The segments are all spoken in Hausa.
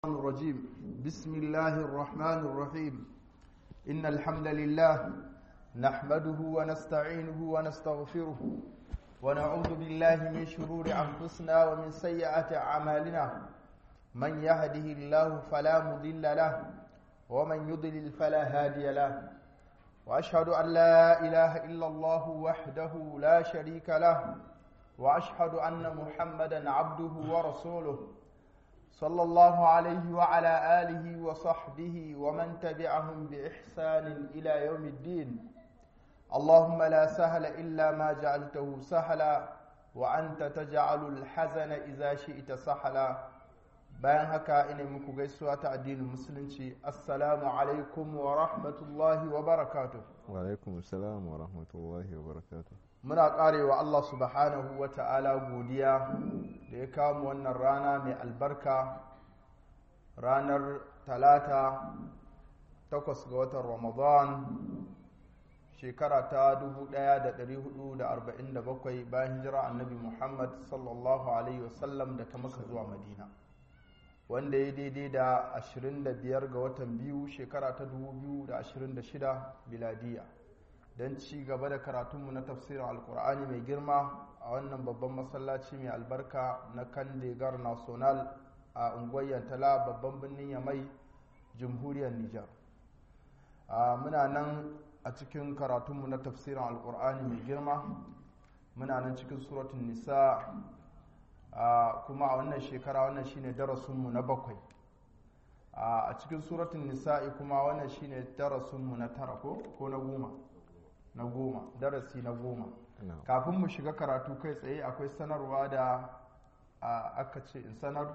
الرجيم بسم الله الرحمن الرحيم إن الحمد لله نحمده ونستعينه ونستغفره ونعوذ بالله من شرور أنفسنا ومن سيئات أعمالنا من يهده الله فلا مضل له ومن يضلل فلا هادي له وأشهد أن لا إله إلا الله وحده لا شريك له وأشهد أن محمدا عبده ورسوله صلى الله عليه وعلى آله وصحبه ومن تبعهم بإحسان إلى يوم الدين اللهم لا سهل إلا ما جعلته سهلا وأنت تجعل الحزن إذا شئت سهلا bayan haka ina muku gaisuwa ta addinin musulunci assalamu alaikum wa rahmatullahi wa barakatuh wa alaikum assalam wa rahmatullahi wa barakatuh muna karewa Allah subhanahu wa ta'ala godiya da ya kawo wannan rana mai albarka ranar talata takwas ga watan ramadan shekara ta 1447 bayan hijira annabi muhammad sallallahu alaihi wasallam daga maka zuwa madina wanda ya daidai da 25 ga watan biyu shekara ta 2026 biladiya don ci gaba da karatunmu na tafsirin alkur'ani mai girma a wannan babban masallaci mai albarka na kandegar national a unguwar yantala babban birnin yamai jamhuriyar nijar muna nan a cikin karatunmu na tafsirin alkur'ani mai girma muna nan cikin suratun nisa kuma a wannan shekara wannan shine darasinmu na bakwai a cikin suratun nisa'i kuma wannan shine darasinmu na tara ko na goma na goma darasi na goma kafin mu shiga karatu kai tsaye akwai sanarwa da aka ce in sanar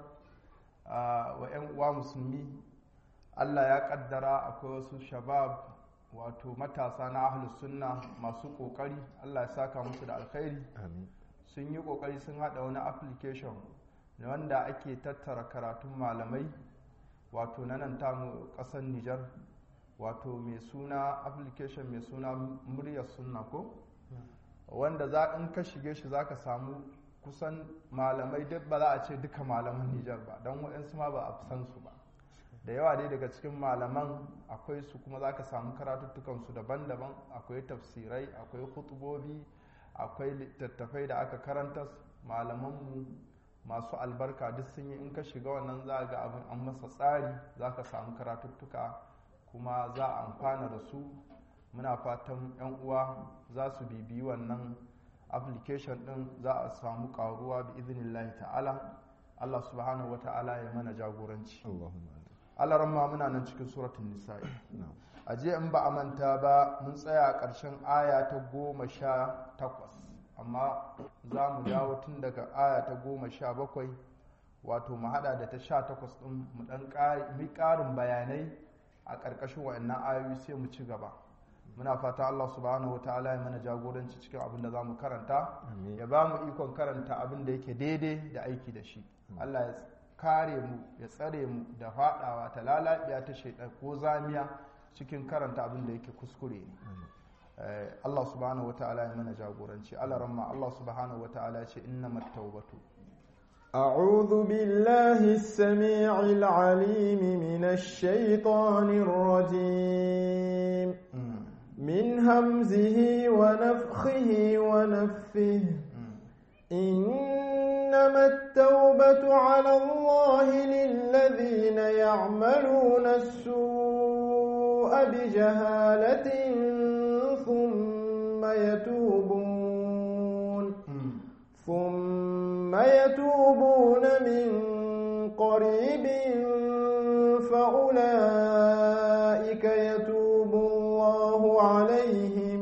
wa 'yan uwa musulmi allah ya kaddara akwai wasu shabab wato matasa na ahlus sunna masu kokari allah ya saka musu da alkhairi sun yi kokari sun hada wani application wanda ake tattara karatun malamai wato na nan tamu kasar nijar wato mai suna application mai suna muryar sunna ko wanda za in ka shige shi za ka samu kusan malamai duk ba za a ce duka malaman nijar ba don waɗansu ma ba a san su ba da yawa dai daga cikin malaman akwai su kuma za ka samu karatuttukansu daban-daban akwai tafsirai akwai hutubobi akwai littattafai da aka karanta malamanmu masu albarka duk sun yi in ka shiga wannan za ga abin an masa tsari za ka samu karatuttuka kuma za a amfana da su muna fatan 'yan uwa za su bibiyi wannan application din za a samu karuwa bi izinillahi ta'ala Allah subhanahu wa ta'ala ya mana jagoranci Allah ramma muna nan cikin suratun nisa'i a je in ba a manta ba mun tsaya a ƙarshen aya ta goma sha takwas amma za mu dawo tun daga aya ta goma sha bakwai wato mu hada da ta sha takwas ɗin mu ɗan ƙarin bayanai a ƙarƙashin wa'annan ayoyi sai mu ci gaba muna fata Allah subhanahu wa ta'ala ya mana jagoranci cikin abin da za mu karanta ya ba mu ikon karanta abin da yake daidai da aiki da shi Allah ya kare mu ya tsare mu da faɗawa ta lalabiya ta shaidan ko zamiya cikin karanta abin da yake kuskure ne Allah subhanahu wa ta'ala ya mana jagoranci Allah ramma Allah subhanahu wa ta'ala ya ce innamat tawbatu أعوذ بالله السميع العليم من الشيطان الرجيم من همزه ونفخه ونفثه إنما التوبة على الله للذين يعملون السوء بجهالة ثم يتوبون ثم يتوبون من قريب فأولئك يتوب الله عليهم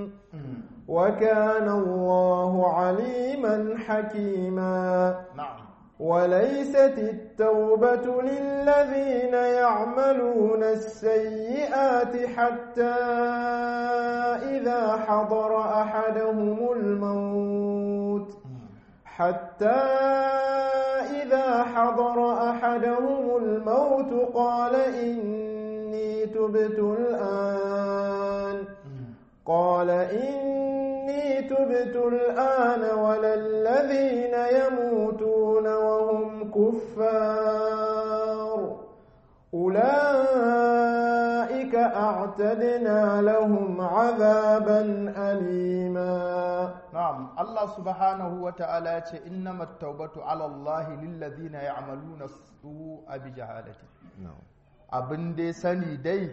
وكان الله عليما حكيما وليست التوبة للذين يعملون السيئات حتى إذا حضر أحدهم الموت حتى إذا حضر أحدهم الموت قال إني تبت الآن قال إني تبت الآن ولا الذين يموتون وهم كفار أولئك أعتدنا لهم عذابا أليما نعم الله سبحانه وتعالى إنما التوبة على الله للذين يعملون السوء بجهالة abin dai sani dai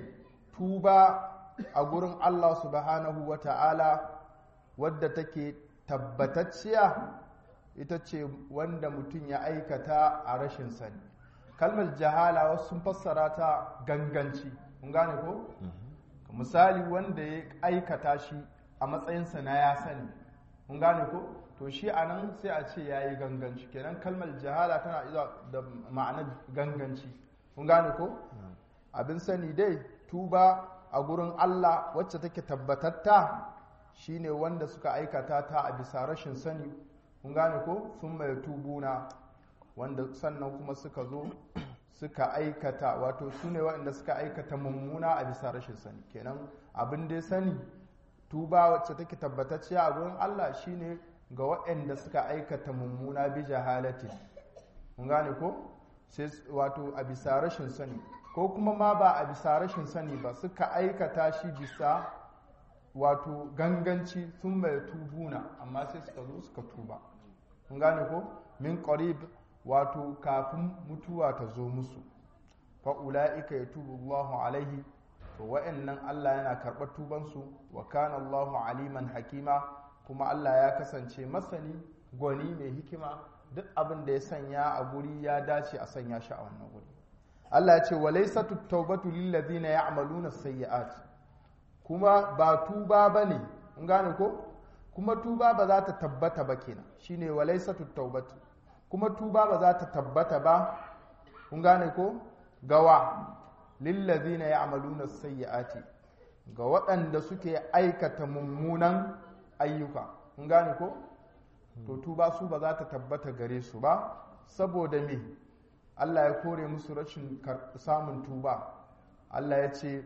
tuba a gurin Allah subhanahu wa ta'ala wadda take tabbatacciya ita ce wanda mutum ya aikata a rashin sani kalmar jahala wasu sun fassara ta ganganci mun gane ko misali wanda ya aikata shi a matsayinsa na ya sani mun gane ko to shi a nan sai a ce ya yi ganganci kenan kalmar jahala tana iza da ma'anar ganganci mun gane ko abin sani dai tuba a gurin Allah wacce take tabbatatta shine wanda suka aikata ta a bisa rashin sani kun gane ko sun mai tubuna wanda sannan kuma suka zo suka aikata wato su ne waɗanda suka aikata mummuna a bisa rashin sani kenan abin dai sani tuba wacce take tabbatacciya a gurin Allah shine ga waɗanda suka aikata mummuna bi jahalatin kun gane ko sai wato a bisa rashin sani ko kuma ma ba a bisa rashin sani ba suka aikata shi bisa wato ganganci sun mai tubuna amma sai suka zo suka tuba kun gane ko min qarib wato kafin mutuwa ta zo musu fa ulaika yatubu Allahu alaihi to wa'annan Allah yana karɓar tubansu wa kana Allahu aliman hakima kuma Allah ya kasance masani gwani mai hikima duk abin da ya sanya a guri ya dace a sanya shi a wannan guri Allah ya ce walaysatu tawbatu lil ladina ya'maluna sayyi'at kuma ba tuba bane kun gane ko kuma tuba ba za ta tabbata ba kenan shine walaysatu tawbatu kuma tuba ba za ta tabbata ba kun gane ko gawa lil ladina ya'maluna sayyi'ati ga waɗanda suke aikata mummunan ayyuka kun gane ko to tuba su ba za ta tabbata gare su ba saboda me Allah ya kore musu rashin samun tuba Allah ya ce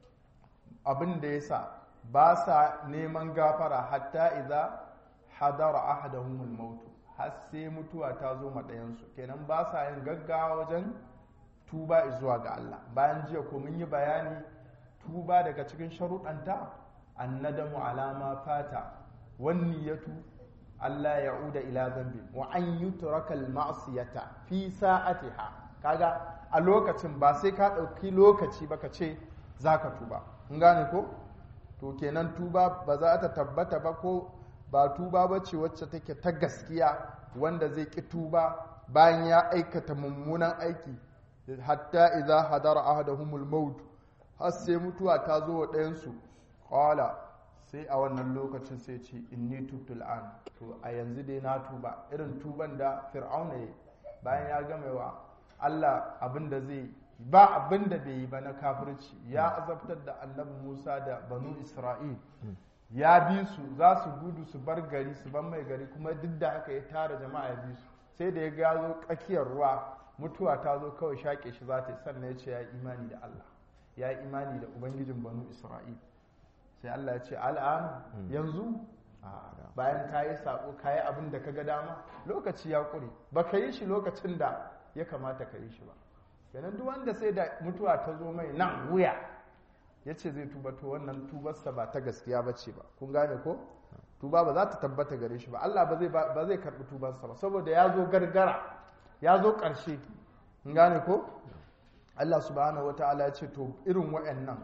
abin da ya sa ba sa neman gafara hatta idza hadara ahadahumul maut har sai mutuwa ta zo ɗayansu kenan ba sa yin gaggawa wajen tuba zuwa ga Allah bayan jiya ko mun yi bayani tuba daga cikin sharuɗanta annadamu alama fata wanniyatu Allah ya uda ila zambi wa an yutraka al-ma'siyata fi sa'atiha kaga a lokacin ba sai ka ɗauki lokaci ba ka ce zaka tuba in gane ko to kenan tuba ba za ta tabbata ba ko ba tuba ba ce wacce take ta gaskiya wanda zai ki tuba bayan ya aikata mummunan aiki hatta idza hadara ahaduhumul maut har sai mutuwa ta zo wa ɗayansu qala sai a wannan lokacin sai ce inni tubtul an to a yanzu dai na tuba irin tuban da fir'auna ya bayan ya game wa Allah abin da zai ba abin da bai yi ba na kafirci ya azabtar da annabi Musa da banu Isra'il ya bi su za su gudu su bar gari su ban mai gari kuma duk da haka ya tara jama'a ya bi su sai da ya gazo tsakiyar ruwa mutuwa ta zo kawai shaƙe shi za ta yi sannan ya ce ya yi imani da Allah ya yi imani da ubangijin banu Isra'il sai Allah ya ce al'an yanzu bayan ka yi saƙo ka yi abin da ka ga dama lokaci ya ƙure ba ka yi shi lokacin da ya kamata ka yi shi ba kenan duk wanda sai da mutuwa ta zo mai nan wuya ya ce zai tuba to wannan tubarsa ba ta gaskiya ba ce ba kun gane ko tuba ba za ta tabbata gare shi ba Allah ba zai karɓi tubarsa ba saboda ya zo gargara ya zo ƙarshe kun gane ko Allah subhanahu wata'ala ya ce to irin wa'annan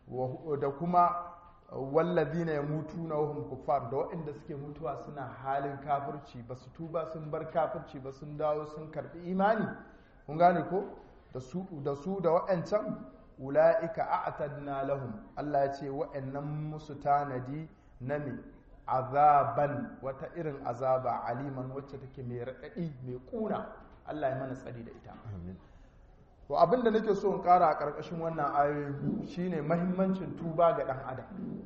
da kuma wallazina yamutuna wa hum kuffar da waɗanda suke mutuwa suna halin kafirci ba su tuba sun bar kafirci ba sun dawo sun karbi imani kun gane ko da su da su da waɗancan ula'ika a'tadna lahum Allah ya ce waɗannan musu tanadi na me azaban wata irin azaba aliman wacce take mai raɗaɗi mai ƙuna Allah ya mana tsari da ita to abin da nake so in ƙara a ƙarƙashin wannan ayoyi shine mahimmancin tuba ga ɗan adam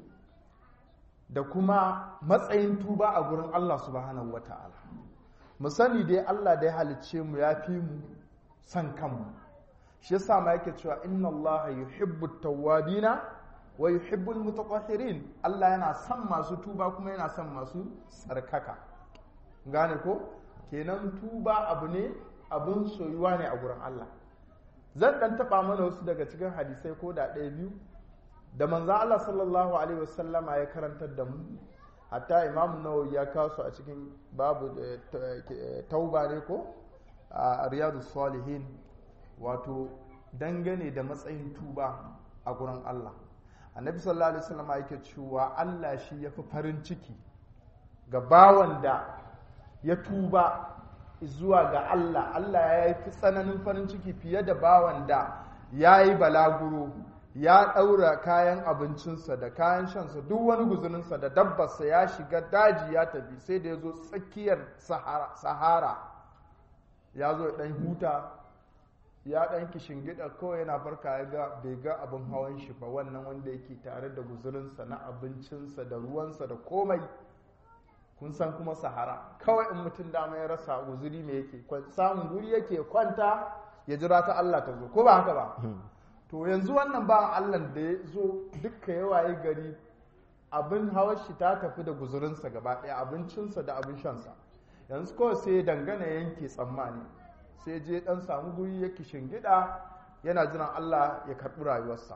da kuma matsayin tuba a gurin Allah subhanahu wata'ala mu sani dai Allah da ya halicce mu ya fi mu san kanmu shi yasa ma yake cewa inna Allah yuhibbu tawwabina wa yuhibbu almutatahhirin Allah yana son masu tuba kuma yana son masu tsarkaka gane ko kenan tuba abu ne abun soyuwa ne a gurin Allah zan dan taba mana wasu daga cikin hadisai ko da ɗaya biyu da manzan Allah sallallahu alaihi wasallama ya karantar da mu hatta imam nawawi ya kawo su a cikin babu tauba ne ko a riyadu salihin wato dangane da matsayin tuba a gurin Allah annabi sallallahu alaihi wasallama yake cewa Allah shi ya fi farin ciki ga bawan da ya tuba zuwa ga Allah Allah ya yi tsananin farin ciki fiye da bawan da ya yi balaguro ya ɗaura kayan abincinsa da kayan shansa duk wani guzuninsa da dabbarsa ya shiga daji ya tafi sai da ya zo tsakiyar sahara ya zo ɗan huta ya ɗan gida kawai yana farka ya ga bai ga abin hawan shi ba wannan wanda yake tare da guzurinsa na abincinsa da ruwansa da komai kun san kuma sahara kawai in mutum dama ya rasa guzuri mai yake samun guri yake kwanta ya jira ta Allah ta zo ko ba haka ba to yanzu wannan ba Allah da ya zo dukka yawaye gari abin hawar shi ta tafi da guzurinsa gaba ɗaya abincinsa da abin shansa yanzu kawai sai dangana yanke tsammani sai je dan samu guri ya gida yana jiran Allah ya karɓi rayuwarsa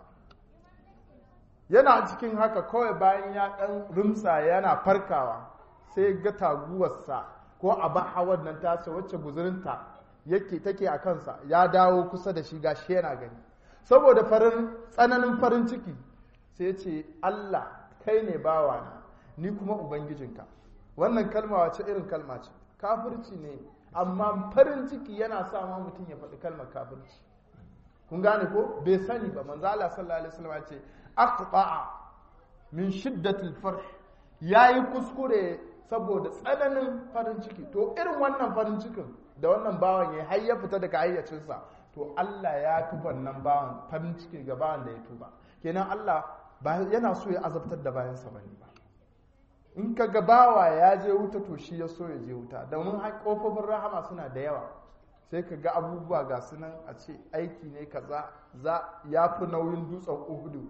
yana cikin haka kawai bayan ya ɗan rumsa yana farkawa sai ga taguwarsa ko abin hawan nan tasa wacce guzurinta yake take a kansa ya dawo kusa da shi gashi yana gani saboda farin tsananin farin ciki sai ce Allah kai ne bawana ni kuma ubangijinka wannan kalma wace irin kalma ce kafirci ne amma farin ciki yana sa ma mutum ya faɗi kalmar kafirci kun gane ko bai sani ba manzo Allah sallallahu alaihi wasallam ya ce aqta'a min shiddatil farh yayi kuskure saboda tsananin farin ciki to irin wannan farin cikin da wannan bawan ya har ya fita daga hayyacinsa to Allah ya fi wannan bawan farin ciki ga bawan da ya tuba kenan Allah ba yana so ya azabtar da bayansa bane ba in ka ga bawa ya je wuta to shi ya so ya je wuta domin kofofin rahama suna da yawa sai ka ga abubuwa ga sunan a ce aiki ne kaza za ya fi nauyin dutsen uhudu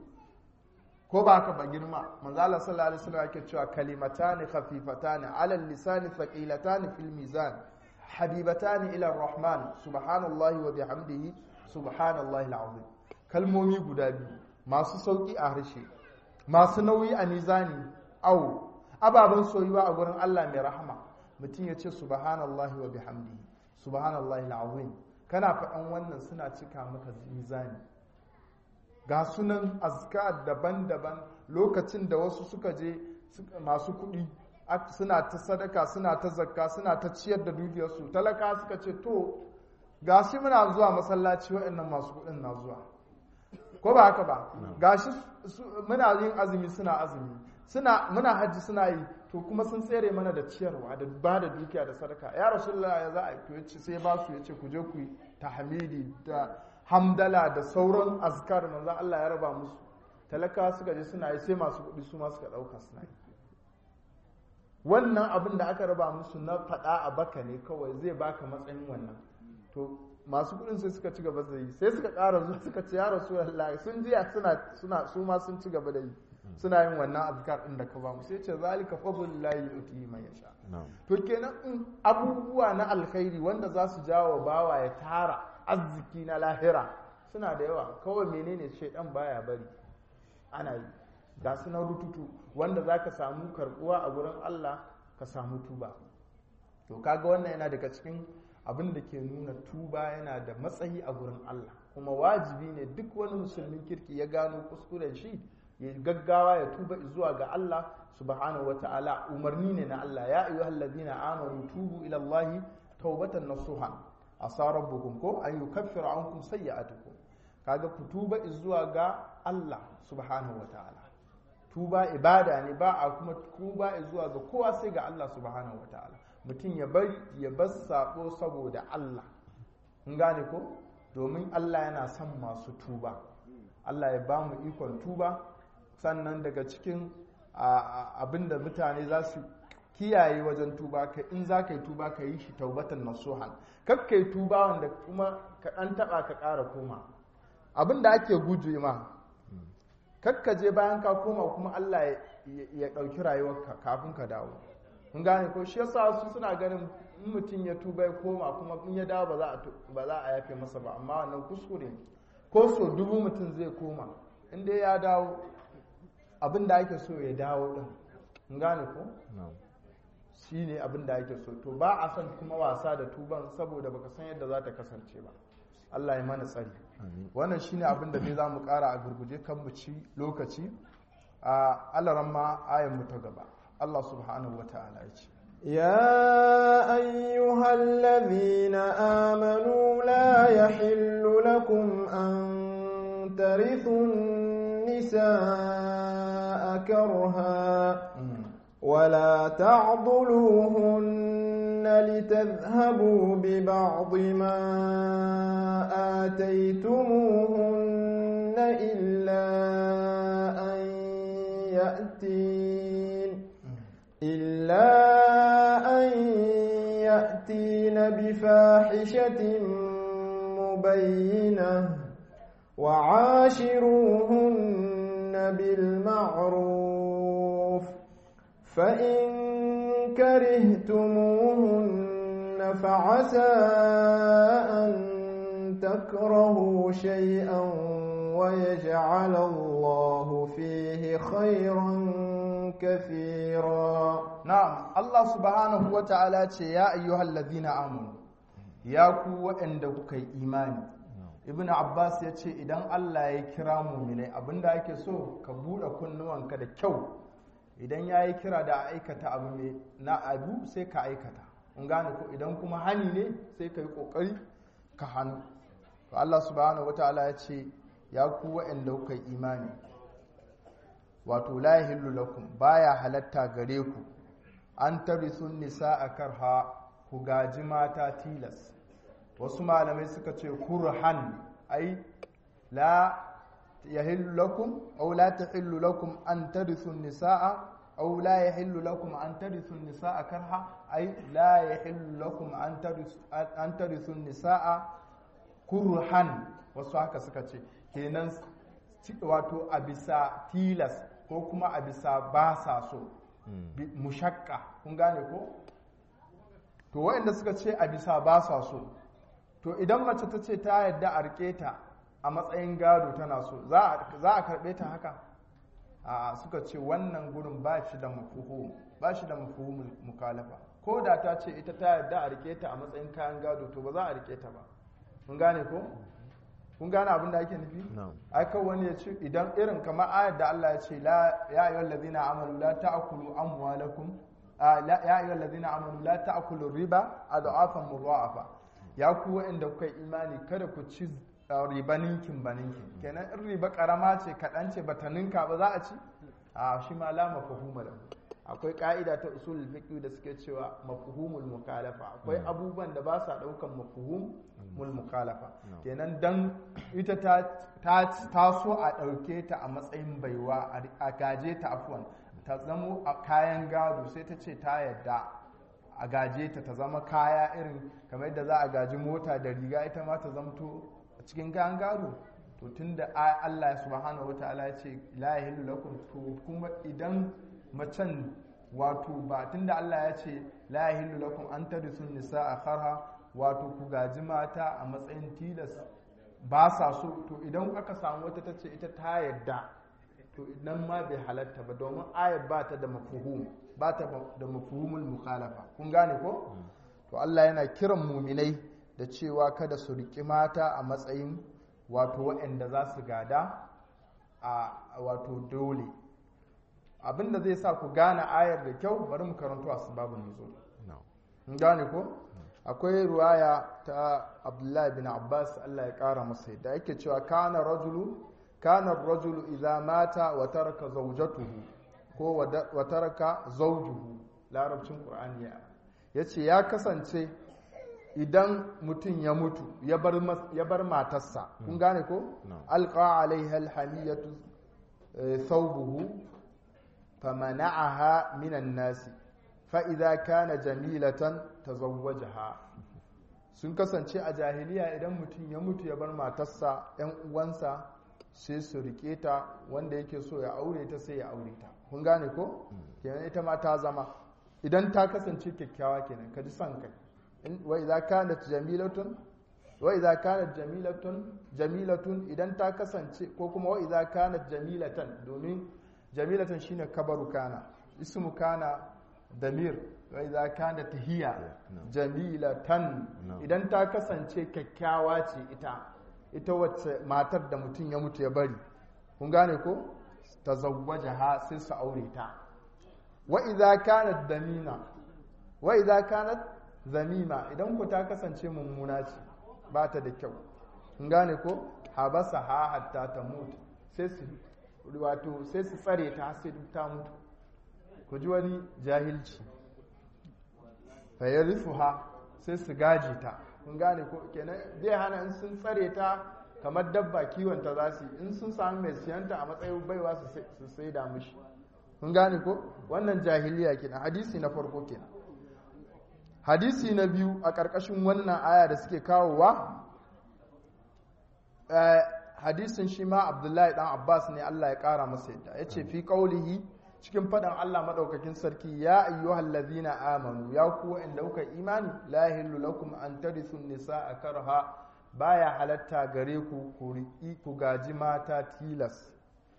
ko ba ka ba girma manzo Allah sallallahu alaihi wasallam yake cewa kalimatani khafifatani ala lisani thaqilatani fil mizan habibatani ila rahman subhanallahi wa bihamdihi subhanallahi alazim kalmomi guda biyu masu sauki a harshe masu nauyi a mizani au ababen soyuwa a gurin Allah mai rahama mutum ya ce subhanallahi wa bihamdihi subhanallahi alazim kana faɗan wannan suna cika maka mizani ga sunan azkar daban-daban lokacin da wasu suka je masu kuɗi suna ta sadaka suna ta zakka suna ta ciyar da dukiyarsu talaka suka ce to ga shi muna zuwa masallaci waɗannan masu kuɗin na zuwa ko ba haka ba ga shi muna yin azumi suna azumi suna muna hajji suna yi to kuma sun tsere mana da ciyarwa da ba da dukiya da sadaka ya rasulullah ya za a yi sai ba su ya ce ku je ku yi tahmidi da hamdala da sauran azkar manzo Allah ya raba musu talaka suka je suna yi sai masu kuɗi su ma suka ɗauka suna yi wannan abin da aka raba musu na faɗa a baka ne kawai zai baka matsayin wannan to masu kuɗin sai suka ci gaba da yi sai suka ƙara zuwa suka ce ya rasulullah sun jiya suna suna su ma sun ci gaba da yi suna yin wannan azkar din da ka ba mu sai ce zalika fadlullahi yuti man yasha to kenan in abubuwa na alkhairi wanda za su jawo bawa ya tara arziki na lahira suna da yawa kawai menene shaidan baya bari ana yi ga su na rututu wanda za ka samu karbuwa a gurin Allah ka samu tuba to kaga wannan yana daga cikin abin da ke nuna tuba yana da matsayi a gurin Allah kuma wajibi ne duk wani musulmin kirki ya gano kuskuren shi ya gaggawa ya tuba zuwa ga Allah subhanahu wata'ala umarni ne na Allah ya ayyuhal ladina amanu tubu ila Allah taubatan nasuha asa rabbukum ko an yukaffira ankum sayyi'atukum kaga ku tuba zuwa ga Allah subhanahu wata'ala tuba ibada ne ba a kuma tuba zuwa ga kowa sai ga Allah subhanahu wata'ala mutum ya bari ya bar sabo saboda Allah in gane ko domin Allah yana son masu tuba Allah ya ba mu ikon tuba sannan daga cikin abin da mutane za su kiyaye wajen tuba ka in za ka yi tuba ka yi shi taubatan nasuhan kak ka yi tuba wanda kuma ka ɗan taɓa ka ƙara koma abin da ake guje ma kak ka je bayan ka koma kuma Allah ya ɗauki rayuwarka kafin ka dawo kun gane ko shi yasa su suna ganin in mutum ya tuba ya koma kuma in ya dawo ba za a ba za a yafe masa ba amma wannan kuskure ko so dubu mutum zai koma in dai ya dawo abin da ake so ya dawo din kun gane ko shi ne abin da ake so to ba a son kuma wasa da tuban saboda baka san yadda za ta kasance ba Allah ya mana tsari wannan shine abin da zai za mu kara a gurguje kan mu ci lokaci a alaran ma ayan mu ta gaba Allah subhanahu wa ta'ala ya ce يا أيها الذين آمنوا لا يحل لكم أن ترثوا النساء كرها ولا تعضلوهن لتذهبوا ببعض ما آتيتموهن إلا أن يأتين إلا أن يأتين بفاحشة مبينة وعاشروهن بالمعروف فإن كرهتموهن فعسى أن تكرهوا شيئا ويجعل الله فيه خيرا كثيرا na'am Allah subhanahu wa ta'ala ce ya ayyuhal ladina amanu ya ku waɗanda kuka yi imani ibn abbas ya ce idan Allah ya kira muminai abinda ake so ka buɗe kunnuwanka da kyau idan ya yi kira da aikata abu mai na abu sai ka aikata in gane ko idan kuma hani ne sai ka yi ƙoƙari ka hannu to Allah subhanahu wa ta'ala ya ce ya ku waɗanda kuka yi imani wato la yahillu lakum baya halatta gare ku an tarisun nisaa karha ku gaji mata tilas wasu malamai suka ce kurhan ai la yahillu lakum aw la tahillu lakum an tarisun nisaa aw la yahillu lakum an tarisun nisaa karha ai la yahillu lakum an tarisun an tarisun nisaa kurhan wasu haka suka ce kenan wato a bisa tilas ko kuma a bisa ba sa so mushakka kun gane ko to waɗanda suka ce a bisa ba sa so to idan mace ta ce ta yadda a rike ta a matsayin gado tana so za a karɓe ta haka a suka ce wannan gurin ba shi da mafuhu ba shi da mafuhumul mukalafa ko da ta ce ita ta yadda a rike ta a matsayin kayan gado to ba za a rike ta ba kun gane ko kun gane abin da ake nufi ai kan wani ya ce idan irin kamar ayar da Allah ya ce la ya ayyuhal ladina amanu la ta'kulu amwalakum ya ayyuhal ladina amanu la ta'kulu riba adhafan mudha'afa ya ku wa'anda kuka imani kada ku ci riba ninkin ba ninkin kenan in riba karama ce kaɗan ce bata ninka ba za a ci a shi ma la mafhuma lahu akwai ka'ida ta usul fiqh da suke cewa mafhumul mukhalafa akwai abubuwan da ba sa daukan mafhumul mukhalafa kenan dan ita ta ta so a dauke ta a matsayin baiwa a gaje ta afwan ta zamo a kayan gado sai ta ce ta yadda a gaje ta ta zama kaya irin kamar yadda za a gaji mota da riga ita ma ta zamto a cikin kayan gado to tunda Allah subhanahu wataala ya ce la yahillu lakum to kuma idan macen wato ba tunda Allah ya ce la yahillu lakum an tarisun nisaa karha wato ku gaji mata a matsayin tilas ba sa so to idan aka samu wata ta ce ita ta yadda to idan ma bai halatta ba domin ayat ba ta da mafuhum ba ta da mafuhumul mukhalafa kun gane ko to Allah yana kiran muminai da cewa kada su riƙi mata a matsayin wato waɗanda za su gada a wato dole abinda zai sa ku gane ayar da kyau bari mu karanto asbabun nuzul in gane ko akwai ruwaya ta Abdullahi bin Abbas Allah ya kara masa da yake cewa kana rajulu kana rajulu idza mata wa taraka zawjatuhu ko wa taraka zawjuhu larabcin qur'ani ya yace ya kasance idan mutum ya mutu ya bar matarsa kun gane ko alqa alaiha alhamiyatu thawbuhu famana'aha minan nasi fa idza kana jamilatan tazawwajaha sun kasance a jahiliya idan mutum ya mutu ya bar matarsa yan uwansa sai su rike ta wanda yake so ya aure ta sai ya aure ta kun gane ko kenan ita ma ta zama idan ta kasance kyakkyawa kenan ka ji son kai in wa idza kanat jamilatun wa idza kanat jamilatun jamilatun idan ta kasance ko kuma wa idza kanat jamilatan domin jamilatan shine kabaru kana ismu kana damir wa idza kanat hiya jamilatan No. idan ta kasance kyakkyawa ce ita ita wacce matar da mutum ya mutu ya bari kun gane ko tazawwajaha sai su aure ta wa idza kanat damina wa idza kanat zamima idan ku ta kasance mummuna ce ba ta da kyau kun gane ko habasa ha hatta ta mutu sai su wato sai su tsare ta har sai duk ta mutu ku ji wani jahilci ha sai su gaji ta kun gane ko kenan zai hana in sun tsare ta kamar dabba kiwon ta za su yi in sun samu mai siyanta a matsayin baiwa su sai- su sai da mishi kun gane ko wannan jahiliya kenan hadisi na farko kenan hadisi na biyu a ƙarƙashin wannan aya da suke kawowa eh, hadisin shi ma abdullahi dan abbas ne allah ya ƙara masa yadda ya ce fi ƙaulihi cikin faɗin allah maɗaukakin sarki ya ayyuhal ladhina amanu ya ku inda kuka imani la yahillu lakum an tarithu nisaa karha baya halatta gare ku ku riƙi ku gaji mata tilas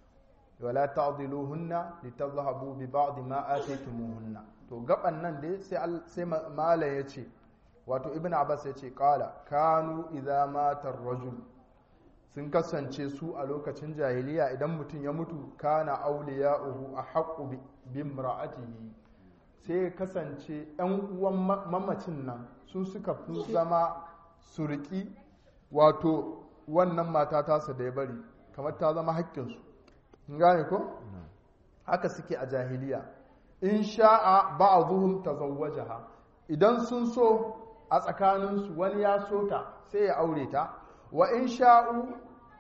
wala ta'diluhunna litadhhabu bi ba'd ma ataytumuhunna to gaban nan dai sai al- sai ma- malam yace wato ibnu abbas yace qala kanu idza mata ar-rajul sun kasance su a lokacin jahiliya idan mutum ya mutu kana awliya'uhu ahaqqu bi bimra'atihi sai ya kasance ɗan uwan ma- mamacin nan su suka fi zama surki wato wannan mata tasa da ya bari kamar ta zama haƙƙinsu Kun gane ko haka suke a jahiliya in sha'a ba'dhum tazawwajaha idan sun so a tsakaninsu wani ya so ta sai ya aure ta wa in sha'u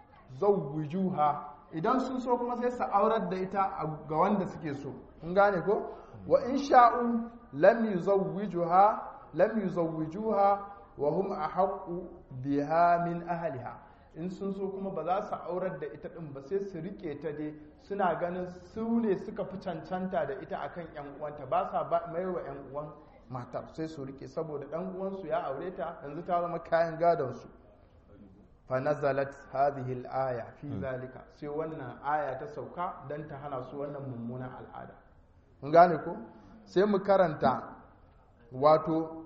zawwijuha idan sun so kuma sai su aurar da ita a- ga wanda suke so kun gane ko wa in sha'u lam yuzawwijuha lam yuzawwijuha wa hum ahaqqu biha min ahliha in sun so kuma ba za su aurar da ita din ba sai su rike ta dai suna ganin su ne suka fi cancanta da ita akan yan uwanta ba sa ba- maiwa yan uwan matar sai su rike saboda dan uwansu ya aure ta yanzu ta zama kayan gadon su fa nazalat hadhihi al-aya fi zalika sai wannan aya ta sauka dan ta hana su wannan mummunan al'ada mun gane ko sai mu karanta wato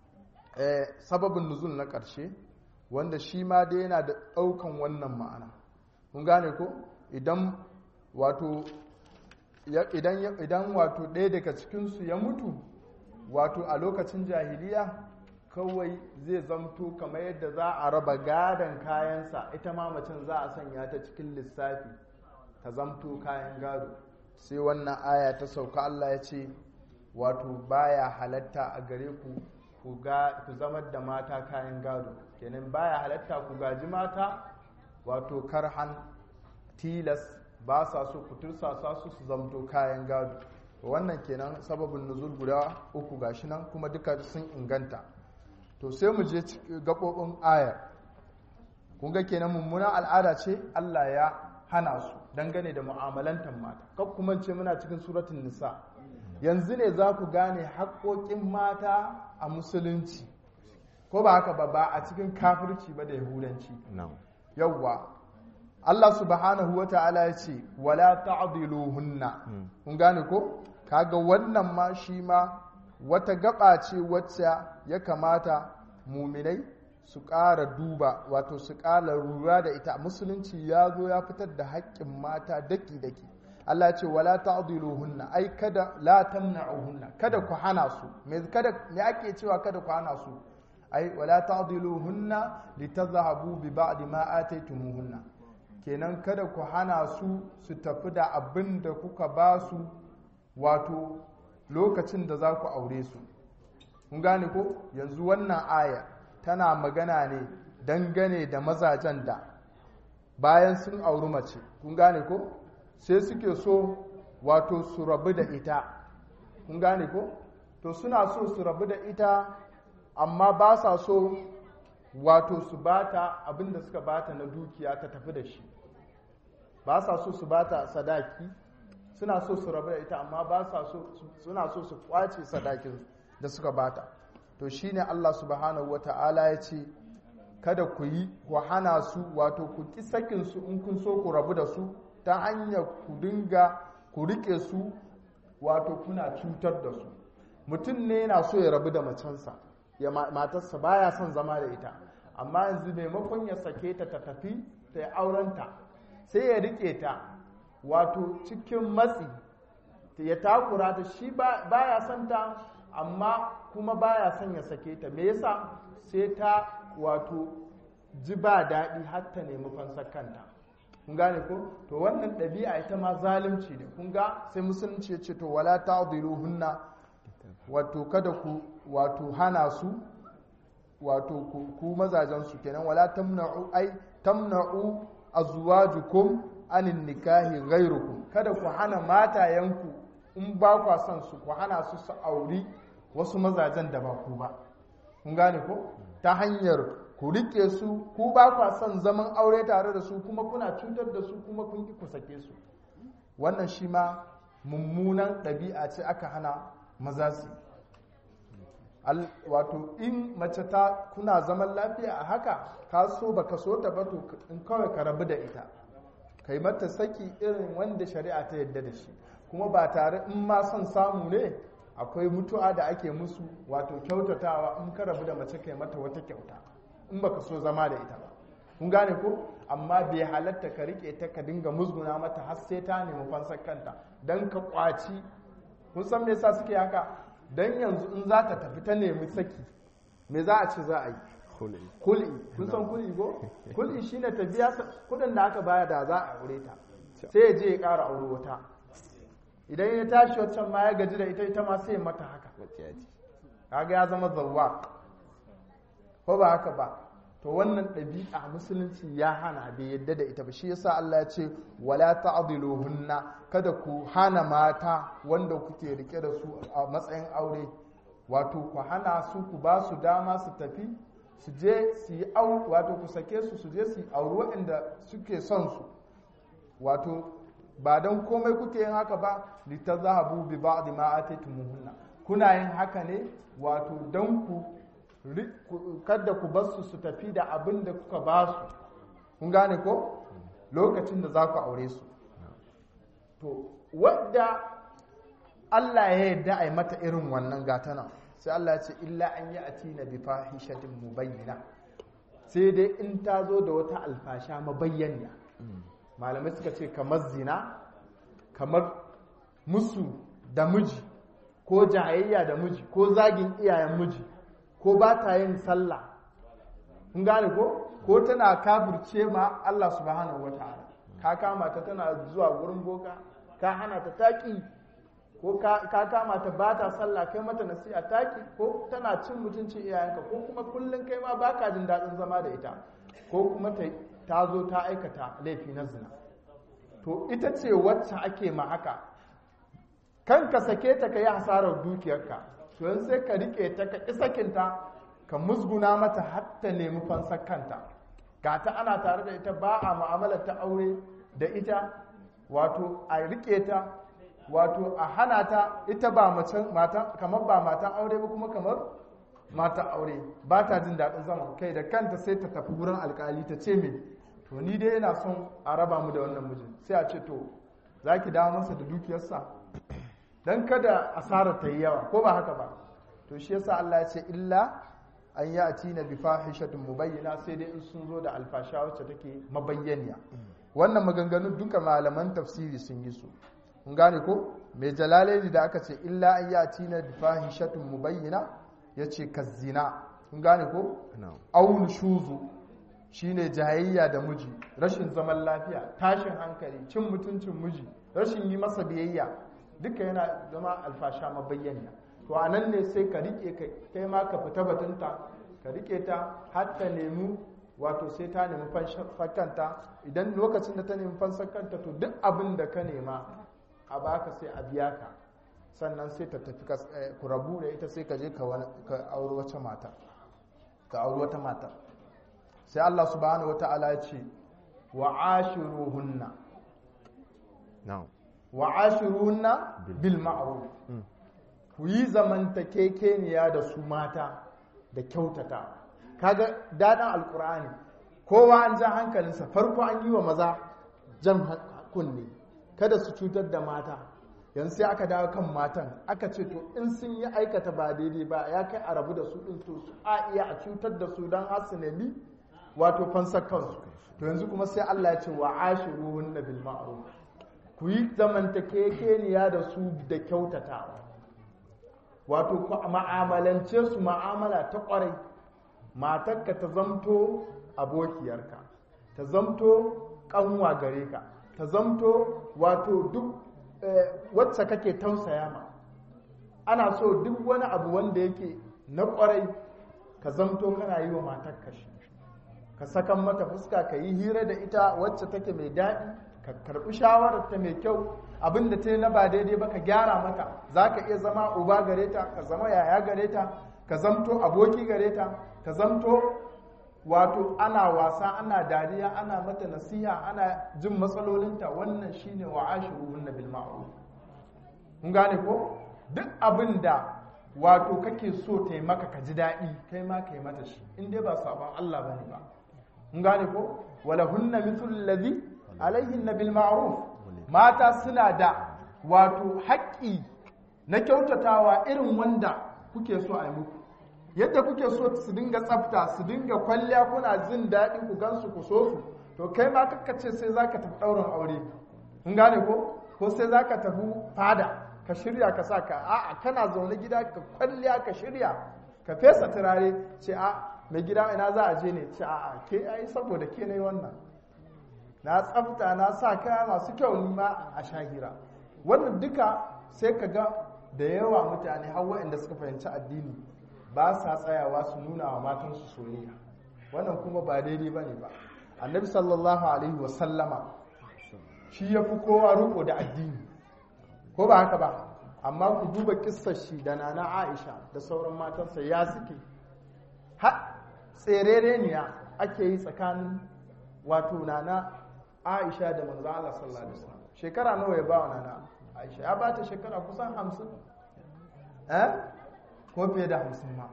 eh, sababin nuzul na ƙarshe wanda shi ma dai yana da ɗaukan wannan ma'ana kun gane ko idan wato ya- idan ya- idan wato ɗaya daga cikinsu ya mutu wato a lokacin jahiliya kawai zai zamto kamar yadda za a raba gadon kayansa ita ma macen za a sanya ta cikin lissafi ta zamto kayan gado sai wannan aya ta sauka Allah ya ce wato baya halatta a gare ku ku ga ku zamar da mata kayan gado kenan baya halatta ku gaji mata wato karhan tilas ba sa so ku tursasa su su zamto kayan gado wannan kenan sababin nuzul guda uku gashi nan kuma duka sun inganta to sai mu je cik- gaɓoɓin ayar kun ga kenan mummunan al'ada ce Allah ya hana su dangane da mu'amalantar mata kak kuma ce muna cikin suratun nisa yanzu ne za ku gane haƙoƙin mata a musulunci ko ba haka ba ba a cikin kafirci ba da yahudanci na'am yawwa Allah subhanahu wa ta'ala ya ce wala ta'diluhunna Mm. kun gane ko kaga wannan ma shi ma wata gaba ce wacce ya kamata muminai su ƙara duba wato su ƙara lura da ita musulunci ya zo ya fitar da haƙƙin mata daki-daki Allah ya ce wala ta'diluhunna ai kada la tamna'uhunna kada ku hana su me kada me ake cewa kada ku hana su ai wala ta'diluhunna litadhhabu bi ba'di ma ataytumuhunna kenan kada ku hana su su tafi da abin da kuka ba su wato lokacin da za ku aure su kun gane ko yanzu wannan aya tana magana ne dangane da mazajen da bayan sun auri mace kun gane ko sai suke so wato su rabu da ita kun gane ko to suna so su rabu da ita amma ba sa so wato su bata abinda suka bata na dukiya ta tafi da shi ba sa so su bata sadaki suna so su rabu da ita amma ba sa so suna so su kwace sadakin da suka bata to shine Allah subhanahu wata'ala ya ce kada ku yi ku hana su wato ku ki sakin su in kun so ku rabu da su ta hanyar ku dinga ku rike su wato kuna cutar da su mutum ne yana so ya rabu da macensa ya matarsa baya son zama da ita amma yanzu maimakon ya sake ta ta tafi ta yi aurenta sai ya rike ta wato cikin matsi ya takura ta shi baya son ta amma kuma baya son ya sake ta me yasa sai ta wato ji ba daɗi har ta nemi fansar kanta kun gane ko to wannan ɗabi'a ita ma zalunci ne kun ga sai musulunci ya ce to wala hunna wato kada ku wato hana su wato ku mazajen su kenan wala tamna'u ai tamna'u azwajukum anin nikahi ghairukum kada ku hana matayenku in ba ku son su ku hana su su auri wasu mazajen da ba ku ba kun gane ko ta hanyar ku rike su ku ba ku son zaman aure tare da su kuma kuna cutar da su kuma kun ki ku sake su wannan shi ma mummunan ɗabi'a ce aka hana maza su wato in mace ta kuna zaman lafiya a haka ka so ba ka so ta ba to in kawai ka rabu da ita ka yi mata saki irin wanda shari'a ta yadda da shi kuma ba tare in ma son samu ne akwai mutu'a da ake musu wato kyautatawa in ka rabu da mace kai mata wata kyauta in baka so zama da ita ba kun gane ko amma bai halatta ka rike ta ka dinga musguna mata har sai ta nemi fansar kanta dan ka kwaci kun san me yasa suke haka dan yanzu in za ta tafi ta nemi saki me za a ce za a yi kul'i kun san kul'i ko kul'i shine ta biya kudin da aka baya da za a aure ta sai ya je ya ƙara aure wata idan ya tashi waccan ma ya gaji da ita ita ma sai ya mata haka kaga ya zama zawwa ko ba haka ba to wannan ɗabi'a musulunci ya hana bai yadda da ita ba shi yasa Allah ya ce wala ta'diluhunna kada ku hana mata wanda kuke rike da su a matsayin aure wato ku hana su ku ba su dama su tafi su je su yi wato ku sake su su je su yi auri waɗanda suke son su wato ba don komai kuke yin haka ba litazhabu bi ba'd ma ataytumuhunna kuna yin haka ne wato don ku kada ku bar su su tafi da abin da kuka ba su kun gane ko lokacin da za ku aure su to wadda Allah ya yarda a yi mata irin wannan gatana sai Allah ya ce illa an yi a tina bi fahishatin mubayyana sai dai in ta zo da wata alfasha mabayyana malamai suka ce kamar zina kamar musu da miji ko jayayya da miji ko zagin iyayen miji ko ba ta yin sallah kun gane ko ko tana kafirce ma Allah subhanahu wataala ka kama ta tana zuwa gurin boka ka hana ta taki ko ka kama ta ba ta sallah kai mata nasiha taki ko tana cin mutuncin iyayenka ko kuma kullum kai ma baka jin daɗin zama da ita ko kuma ta zo ta aikata laifi na zina to ita ce wacce ake ma haka kan ka sake ta ka yi hasarar dukiyarka to yanzu sai ka rike ta ka ƙi sakinta ka musguna mata har ta nemi fansar kanta ga ta ana tare da ita ba a mu'amalar ta aure da ita wato a rike ta wato a hana ta ita ba macen mata kamar ba matan aure ba kuma kamar mata aure ba ta jin daɗin zama kai da kanta sai ta tafi wurin alkali ta ce me to ni dai ina son a raba mu da wannan mijin sai a ce to za ki dawo masa da dukiyarsa don kada asarar ta yi yawa ko ba haka ba to shi yasa Allah ya ce illa an yi atina bi fahishatin mubayyana sai dai in sun zo da alfasha wacce take mabayyaniya wannan maganganun duka malaman tafsiri sun yi su kun gane ko mai jalalaini da aka ce illa an yi atina bi fahishatin mubayyana ya ce kazzina kun gane ko aun shuzu shine jayayya da miji rashin zaman lafiya tashin hankali cin mutuncin miji rashin yi masa biyayya duka yana zama alfasha mabayyana to a nan ne sai ka rike kai ma ka fita batunta ka rike ta har ta nemi wato sai ta nemi fankanta idan lokacin da ta nemi fansakanta to duk abin da ka nema a baka sai a biya ka sannan sai ta tafi ku rabu da ita sai ka je ka auri wata mata ka auri wata mata sai Allah subhanahu wata'ala ya ce wa ashiruhunna wa ashiruhunna bil ma'ruf ku yi zamantakekeniya da su mata da kyautata kaga daɗin alkur'ani kowa an ja hankalinsa farko an yi wa maza jan kunne kada su cutar da mata yanzu sai aka dawo kan matan aka ce to in sun yi aikata ba daidai ba ya kai a rabu da su din to su a iya a cutar da su don har su nemi wato fansar kansu to yanzu kuma sai Allah ya ce wa ashiruhun bil ma'ruf ku yi zamantakekeniya da su da kyautatawa wato ku ma'amalance su ma'amala ta kwarai matarka ta zamto abokiyarka ta zamto kanwa gare ka ta zamto wato duk wacce kake tausaya ma ana so duk wani abu wanda yake na kwarai ka zamto kana yi wa matarka shi ka sakan mata fuska ka yi hira da ita wacce take mai daɗi ka karɓi shawarar ta mai kyau abin da ta yi na ba daidai ba ka gyara mata za ka iya zama uba gare ta ka zama yaya gare ta ka zamto aboki gare ta ka zamto wato ana wasa ana dariya ana mata nasiha ana jin matsalolinta wannan shine wa ashiruhunna bil ma'ruf kun gane ko duk abin da wato kake so ta yi maka ka ji daɗi kai ma ka yi mata shi in dai ba sabon Allah bane ba kun gane ko wala hunna mithlu alladhi alaihin bil ma'ruf mata suna da wato haƙƙi na kyautatawa irin wanda kuke so a yi muku yadda kuke so su dinga tsafta su dinga kwalliya kuna jin daɗi ku gansu ku so su to kai ma ce sai za ka tafi ɗaurin aure kun gane ko ko sai za ka tafi fada ka shirya ka sa ka a'a kana zaune gida ka kwalliya ka shirya ka fesa turare ce a mai gida ina za a je ne ce a'a ke ai saboda ke ne wannan na tsafta na sa kaya masu kyau ni ma a shahira wannan duka sai ka ga da yawa mutane har waɗanda suka fahimci addini ba sa tsayawa su nuna wa matansu soyayya wannan kuma ba daidai ba ne ba annabi sallallahu alaihi wasallama shi ya fi kowa riko da addini ko ba haka ba amma ku duba kissar shi da nana aisha da sauran matansa ya suke har tserereniya ake yi tsakanin wato nana aisha da manzo Allah sallallahu alaihi wasallam shekara nawa ya ba wa nana aisha ya ba ta shekara kusan hamsin eh ko fiye da hamsin ma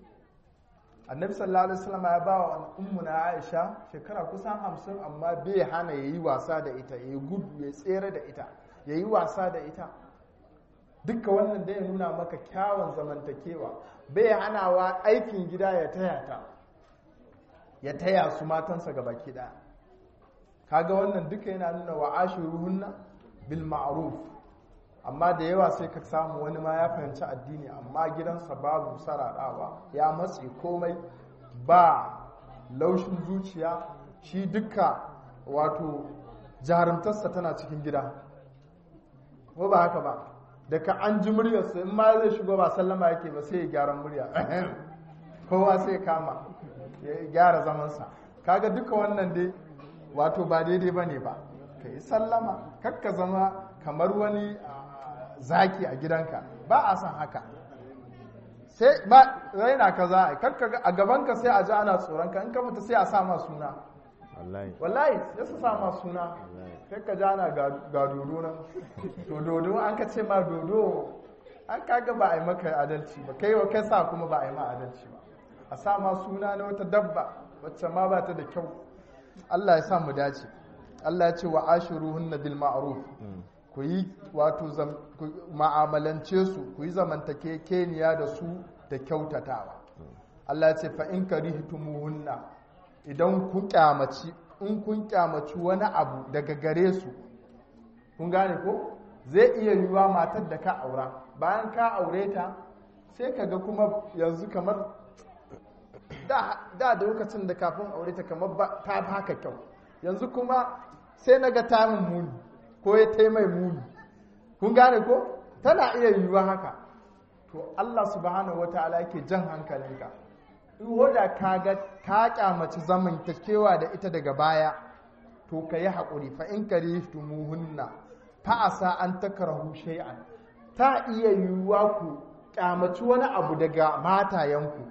annabi sallallahu alaihi wasallam ya ba wa ummu na aisha shekara kusan hamsin amma bai hana ya yi wasa da ita ya yi gudu ya tsere da ita ya yi wasa da ita dukka wannan da ya nuna maka kyawun zamantakewa bai hanawa aikin gida ya taya ta ya taya su matansa ga baki ɗaya kaga wannan duka yana nuna wa ashiruhunna bil ma'ruf amma da yawa sai ka samu wani ma ya fahimci addini amma gidansa babu sararawa ya matse komai ba laushin zuciya shi duka wato jarumtarsa tana cikin gida ko ba haka ba daga an ji muryarsa in ma zai shigo ba sallama yake ba sai ya gyara murya kowa sai kama ya gyara zamansa kaga duka wannan dai wato ba daidai ba ne ba ka yi sallama kakka zama kamar wani zaki a gidanka ba a san haka sai ba raina ka za a kakka a gabanka sai a ji ana tsoronka in ka fita sai a sa ma suna wallahi wallahi sai su sa ma suna sai ka ji ana ga dodo nan to dodo an ka ce ma dodo an kaga ba a yi maka adalci ba kai wa kai sa kuma ba a yi ma adalci ba a sa ma suna na wata dabba wacce ma ba ta da kyau Allah ya sa mu dace Allah ya ce wa ashiruhunna bil ma'ruf ku yi wato ma'amalance su ku yi zamantake keniya da su da kyautatawa Allah ya ce fa in karihtumuhunna idan kun kyamaci in kun kyamaci wani abu daga gare su kun gane ko zai iya yiwuwa matar da ka aura bayan ka aure ta sai ka ga kuma yanzu kamar da da lokacin da kafin aure ta kamar ta haka kyau yanzu kuma sai na ga tamin muni ko ya taimai muni kun gane ko tana iya yiwuwa haka to Allah subhanahu wataala yake jan hankalinka in da ka ga ka kyamaci zaman kewa da ita daga baya to ka yi haƙuri fa in karihtumuhunna fa asa an takrahu shay'an ta iya yiwuwa ku kyamaci wani abu daga matayenku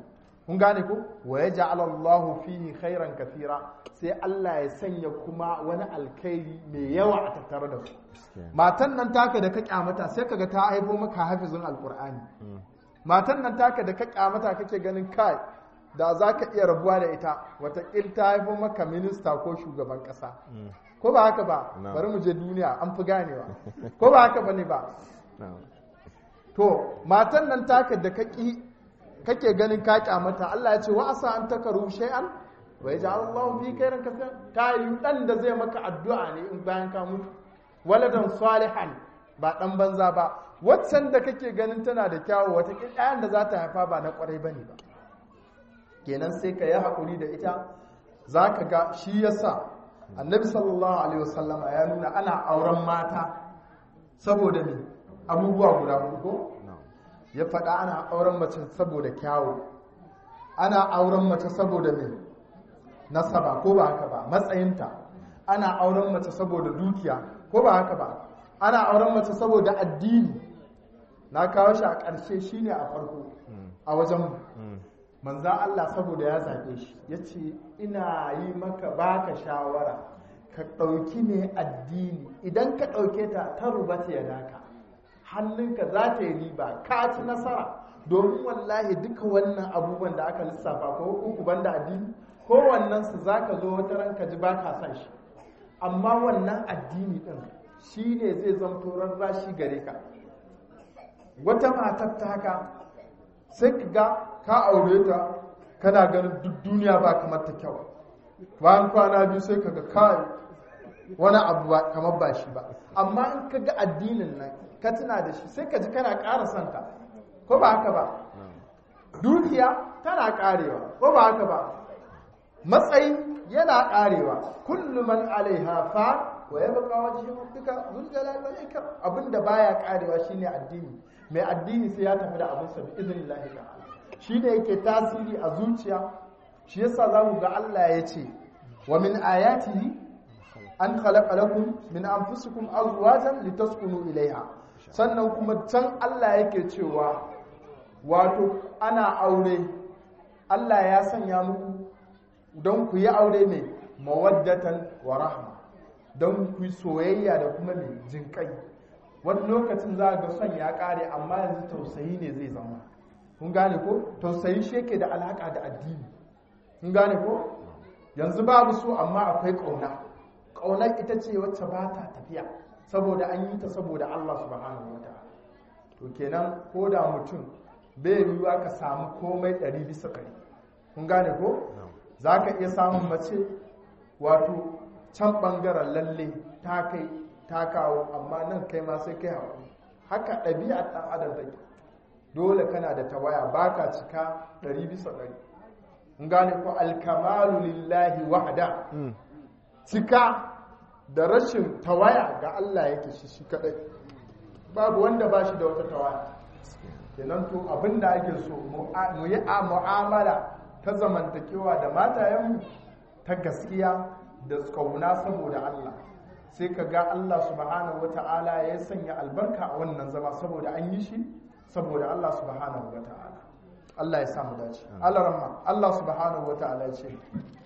kun gane ko wa yaj'al Allahu fihi khairan kathira sai Allah ya sanya kuma wani alkhairi mai yawa a tattare da su matan nan taka da ka kyamata sai kaga ta haifo maka hafizin alqur'ani matan nan taka da ka kyamata kake ganin kai da za ka iya rabuwa da ita watakil ta haifo maka minista ko shugaban kasa ko ba haka ba No. bari mu je duniya an fi ganewa ko ba haka ba ne ba na'am to matan nan taka da kaki kake ganin ka kyamata Allah ya ce wa asa an takaru shay'an wa yaj'al Allahu fi khairin kaseer ta yi dan da zai maka addu'a ne in bayan ka mutu waladan salihan ba dan banza ba waccan da kake ganin tana da kyawu wata ɗayan da za ta haifa ba na kwarai bane ba kenan sai ka yi haƙuri da ita za ka ga shi yasa annabi sallallahu alaihi wasallama ya nuna ana auren mata saboda me abubuwa guda hudu ko na'am ya faɗa ana auren mace saboda kyawu ana auren mace saboda me nasaba ko ba haka ba matsayinta ana auren mace saboda dukiya ko ba haka ba ana auren mace saboda addini na kawo shi a ƙarshe shine a farko a wajen mu Mm. manzan Allah saboda ya zaɓe shi ya ce ina yi maka baka shawara ka ɗauki ne addini idan ka ɗauke ta ta rubata ya daka hannunka za ta yi riba ka ci nasara domin wallahi duka wannan abubuwan da aka lissafa ko uku banda addini kowannen su za ka zo wata ranka ji ba ka san shi amma wannan addini ɗin shi ne zai zamto rarrashi gare ka wata matar ta haka sai ka ga ka aure ta kana ganin duk duniya ba kamar ta kyau bayan kwana biyu sai ka ga kai wani abu ba kamar ba shi ba amma in ka ga addinin nan ka tuna da shi sai ka ji kana ƙara santa ko ba haka ba dukiya tana ƙarewa ko ba haka ba matsayi yana ƙarewa kullu man alaiha fa wa yabqa wajhu rabbika dhul jalali wal ikram abinda baya ƙarewa shine addini mai addini sai ya tafi da abin sa bi idnillahi ta'ala shine yake tasiri a zuciya shi yasa zamu ga Allah ya ce wa min ayatihi an khalaqa lakum min anfusikum azwajan litaskunu ilaiha sannan kuma can Allah yake cewa wato ana aure Allah ya sanya muku don ku yi aure mai mawaddatan wa rahma don ku yi soyayya da kuma mai jinkai wani lokacin za ga son ya kare amma yanzu tausayi ne zai zama kun gane ko tausayi shi yake da alaka da addini kun gane ko yanzu babu so amma akwai ƙauna ƙaunar ita ce wacce ba ta tafiya saboda an yi ta saboda Allah subhanahu wa ta'ala to kenan ko da mutum bai yiwuwa ka samu komai ɗari bisa ɗari kun gane ko za ka iya samun mace wato can ɓangaren lalle ta kai ta kawo amma nan kai ma sai kai haƙuri haka ɗabi'ar ɗan adam take dole kana da tawaya ba ka cika ɗari bisa ɗari kun gane ko alkamalu lillahi wahda cika da rashin tawaya ga Allah yake shi shi kadai babu wanda ba shi da wata tawaya kenan to abinda ake so mu yi a mu'amala ta zamantakewa da matayenmu ta gaskiya da kauna saboda Allah sai ka ga Allah subhanahu wata'ala ya sanya albarka a wannan zama saboda an yi shi saboda Allah subhanahu wata'ala Allah ya samu dace Allah rahma Allah subhanahu wata'ala ya ce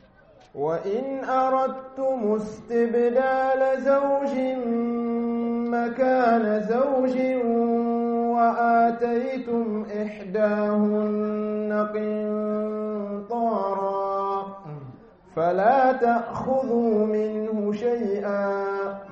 وإن أردتم استبدال زوج مكان زوج وآتيتم إحداهن قنطارا فلا تأخذوا منه شيئا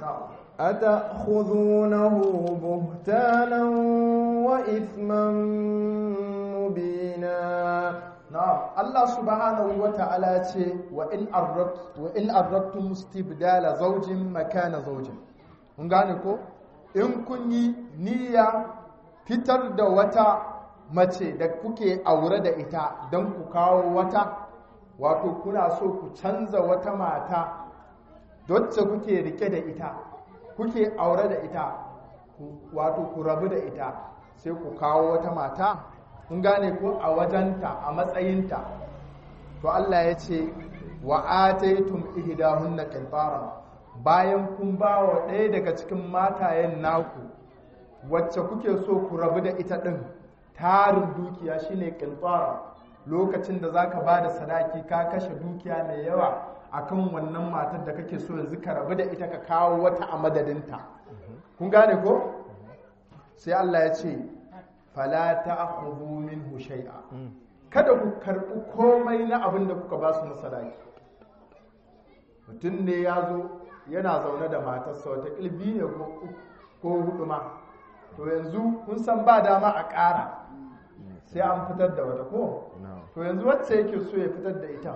أتأخذونه بهتانا وإثما مبينا na'am Allah subhanahu wata'ala ce wa in arrat wa in arrattum istibdala zawjin makana zawjin kun gane ko in kun yi niyya fitar da wata mace da kuke aure da ita don ku kawo wata wato kuna so ku canza wata mata wacce kuke rike da ita kuke aure da ita wato ku rabu da ita sai ku kawo wata mata kun gane ko a wajenta a matsayinta to Allah ya ce wa ataytum ihdahunna qintaran bayan kun ba wa ɗaya daga cikin matayen naku wacce kuke so ku rabu da ita ɗin tarin dukiya shine qintaran lokacin da zaka ba da sadaki ka kashe dukiya mai yawa akan wannan matar da kake so yanzu ka rabu da ita ka kawo wata a madadinta kun gane ko sai Allah ya ce fala ta'khudhu minhu shay'a kada ku karɓi komai na abin da kuka ba su na sadaki mutum ne ya zo yana zaune da matarsa wata ƙilbi ne ko hudu ma to yanzu kun san ba dama a ƙara sai an fitar da wata ko to yanzu wacce yake so ya fitar da ita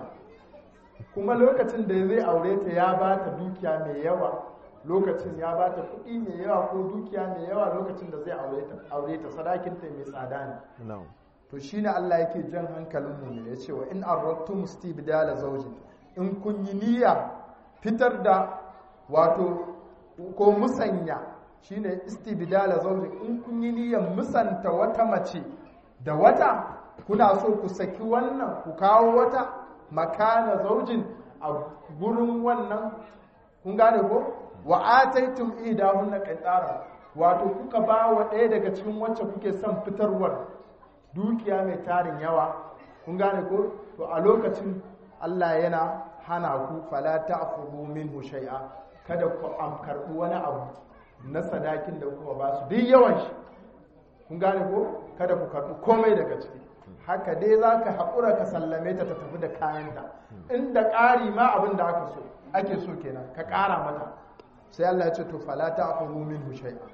kuma lokacin da zai aure ta ya ba ta dukiya mai yawa lokacin ya ba ta kuɗi mai yawa ko dukiya mai yawa lokacin da zai aure ta sadakinta mai tsada ne to shine Allah yake jan hankalin mu ya ce wa in aradtum istibdala zawji in kun yi niyya fitar da wato ko musanya shine istibdala zawji in kun yi niyyar musanta wata mace da wata kuna so ku saki wannan ku kawo wata makana zaujin a gurin wannan kun gane ko wa ataitum idahunna qintara wato kuka ba wa ɗaya daga cikin wacce kuke son fitarwar dukiya mai tarin yawa kun gane ko to a lokacin Allah yana hana ku fala ta'khudhu minhu shay'a kada ku am karbi wani abu na sadakin da kuma ba su duk yawan shi kun gane ko kada ku karbi komai daga ciki haka dai zaka haƙura ka sallame ta ta tafi da kayanta inda ƙari ma abin da aka so ake so kenan ka ƙara mata sai Allah ya ce to fala ta'khudhu minhu shay'a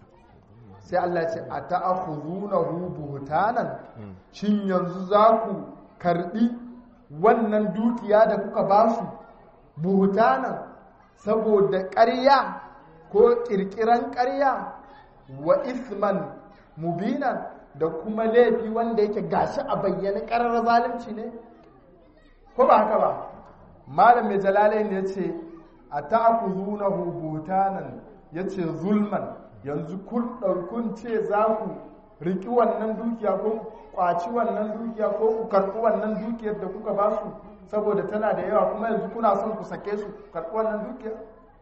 sai Allah ce a ta'akhuzunahu buhtanan shin yanzu za ku karbi wannan dukiya da kuka ba su buhtanan saboda ƙarya ko ƙirƙiran ƙarya wa isman mubinan da kuma laifi wanda yake gashi a bayyana ƙarar zalunci ne ko ba haka ba malam mai jalalain ya ce a ta'akhuzunahu buhtanan ya ce zulman yanzu kun ɗaukun ce za ku riƙi wannan dukiya ko ƙwaci wannan dukiya ko ku karɓi wannan dukiyar da kuka ba su saboda tana da yawa kuma yanzu kuna son ku sake su karɓi wannan dukiyar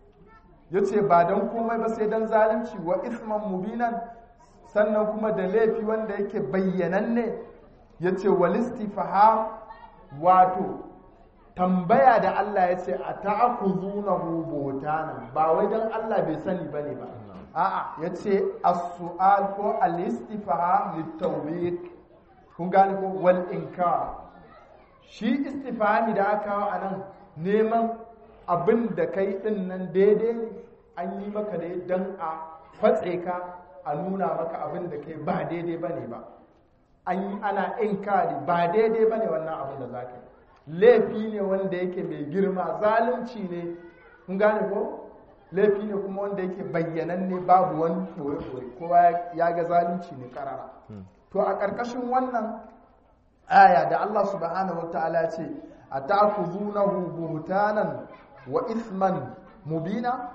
ya ce ba don komai ba sai don zalunci wa isman mubinan sannan kuma da laifi wanda yake bayyananne ya ce walistifaha wato tambaya da Allah ya ce a ta'akuzunahu botanan ba wai don Allah bai sani bane ba a'a ya ce as-su'al ko al-istifham litawbiq kun gane ko wal inkar shi istifhami da aka kawo anan neman abin da kai din nan daidai ne an yi maka dai dan a fatse ka a nuna maka abin da kai ba daidai bane ba an yi ana inkari ba daidai bane wannan abin da zaka yi laifi ne wanda yake mai girma zalunci ne kun gane ko laifi ne kuma wanda yake bayyananne babu wani ɓoye-ɓoye kowa ya ga zalunci ne karara to a ƙarƙashin wannan aya da Allah subhanahu wata'ala ce a ta'khuzunahu buhtanan wa ithman mubina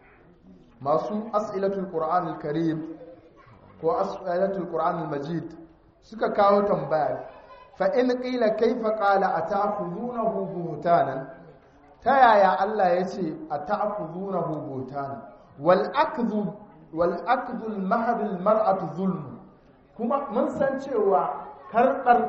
masu as'ilatul qur'anul karim ko as'ilatul qur'anul majid suka kawo tambaya fa in qila kaifa qala ata'khuzunahu buhtanan ta yaya Allah ya ce a ta'khuduna hubutan wal akdhu wal akdhu al mahd al mar'atu zulm kuma mun san cewa karbar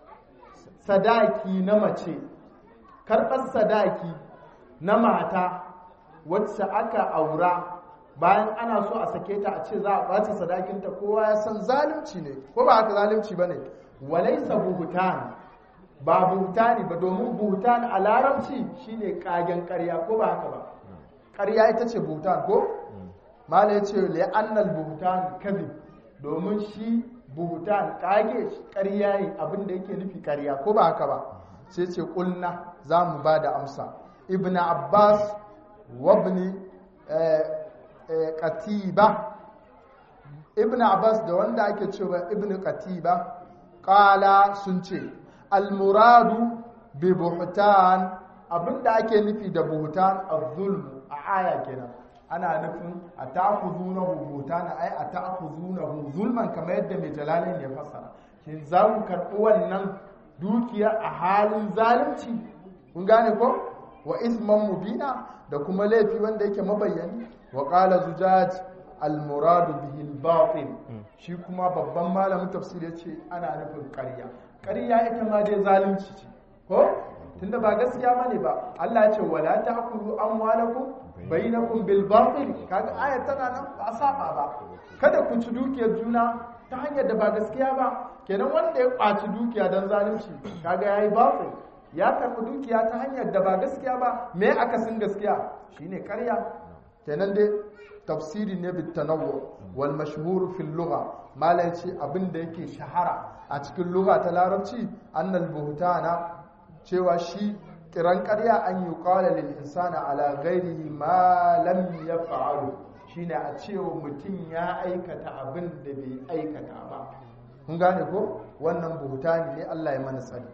sadaki na mace karbar sadaki na mata wacce aka aura bayan ana so a sake ta a ce za a ɓace sadakinta kowa ya san zalunci ne ko ba haka zalunci ba ne walaisa buhutan ba buhutani ba domin buhutan a larabci shine kagen ƙarya ko ba haka ba ƙarya ita ce buhutan ko mala ya ce li'annal buhutan kadhib domin shi buhutan kage ƙarya ne abin da yake nufi ƙarya ko ba haka ba sai ce kulna za mu ba da amsa ibn abbas wabni katiba ibn abbas da wanda ake cewa ibn katiba kala sun ce almuradu bi buhtan abinda ake nufi da buhtan az-zulm a aya kenan ana nufin a ta'khuzunahu buhtan ai a ta'khuzunahu zulman kamar yadda mai jalalin ya fassara shin za ku karɓi wannan dukiya a halin zalunci kun gane ko wa isman mubina da kuma laifi wanda yake mabayyani wa qala zujaj al-muradu bihi al-batil shi kuma babban malamin tafsir yace ana nufin ƙarya ƙarya ita ma dai zalunci ce ko tunda ba gaskiya bane ba Allah ya ce wala ta'kulu amwalakum bainakum bil batil kaga ayat tana nan ba saba ba kada ku ci dukiyar juna ta hanyar da ba gaskiya ba kenan wanda ya kwaci dukiya dan zalunci kaga yayi batil ya karɓi dukiya ta hanyar da ba gaskiya ba me akasin gaskiya shine ƙarya kenan dai tafsiri ne bit tanawwu wal mashhur fil lugha malai ce abin da yake shahara a cikin lugha ta larabci annal buhtana cewa shi kiran ƙarya an yi qala lil insana ala ghairihi ma lam yaf'alu shine a cewa mutum ya aikata abin da bai aikata ba kun gane ko wannan buhtani ne Allah ya mana sani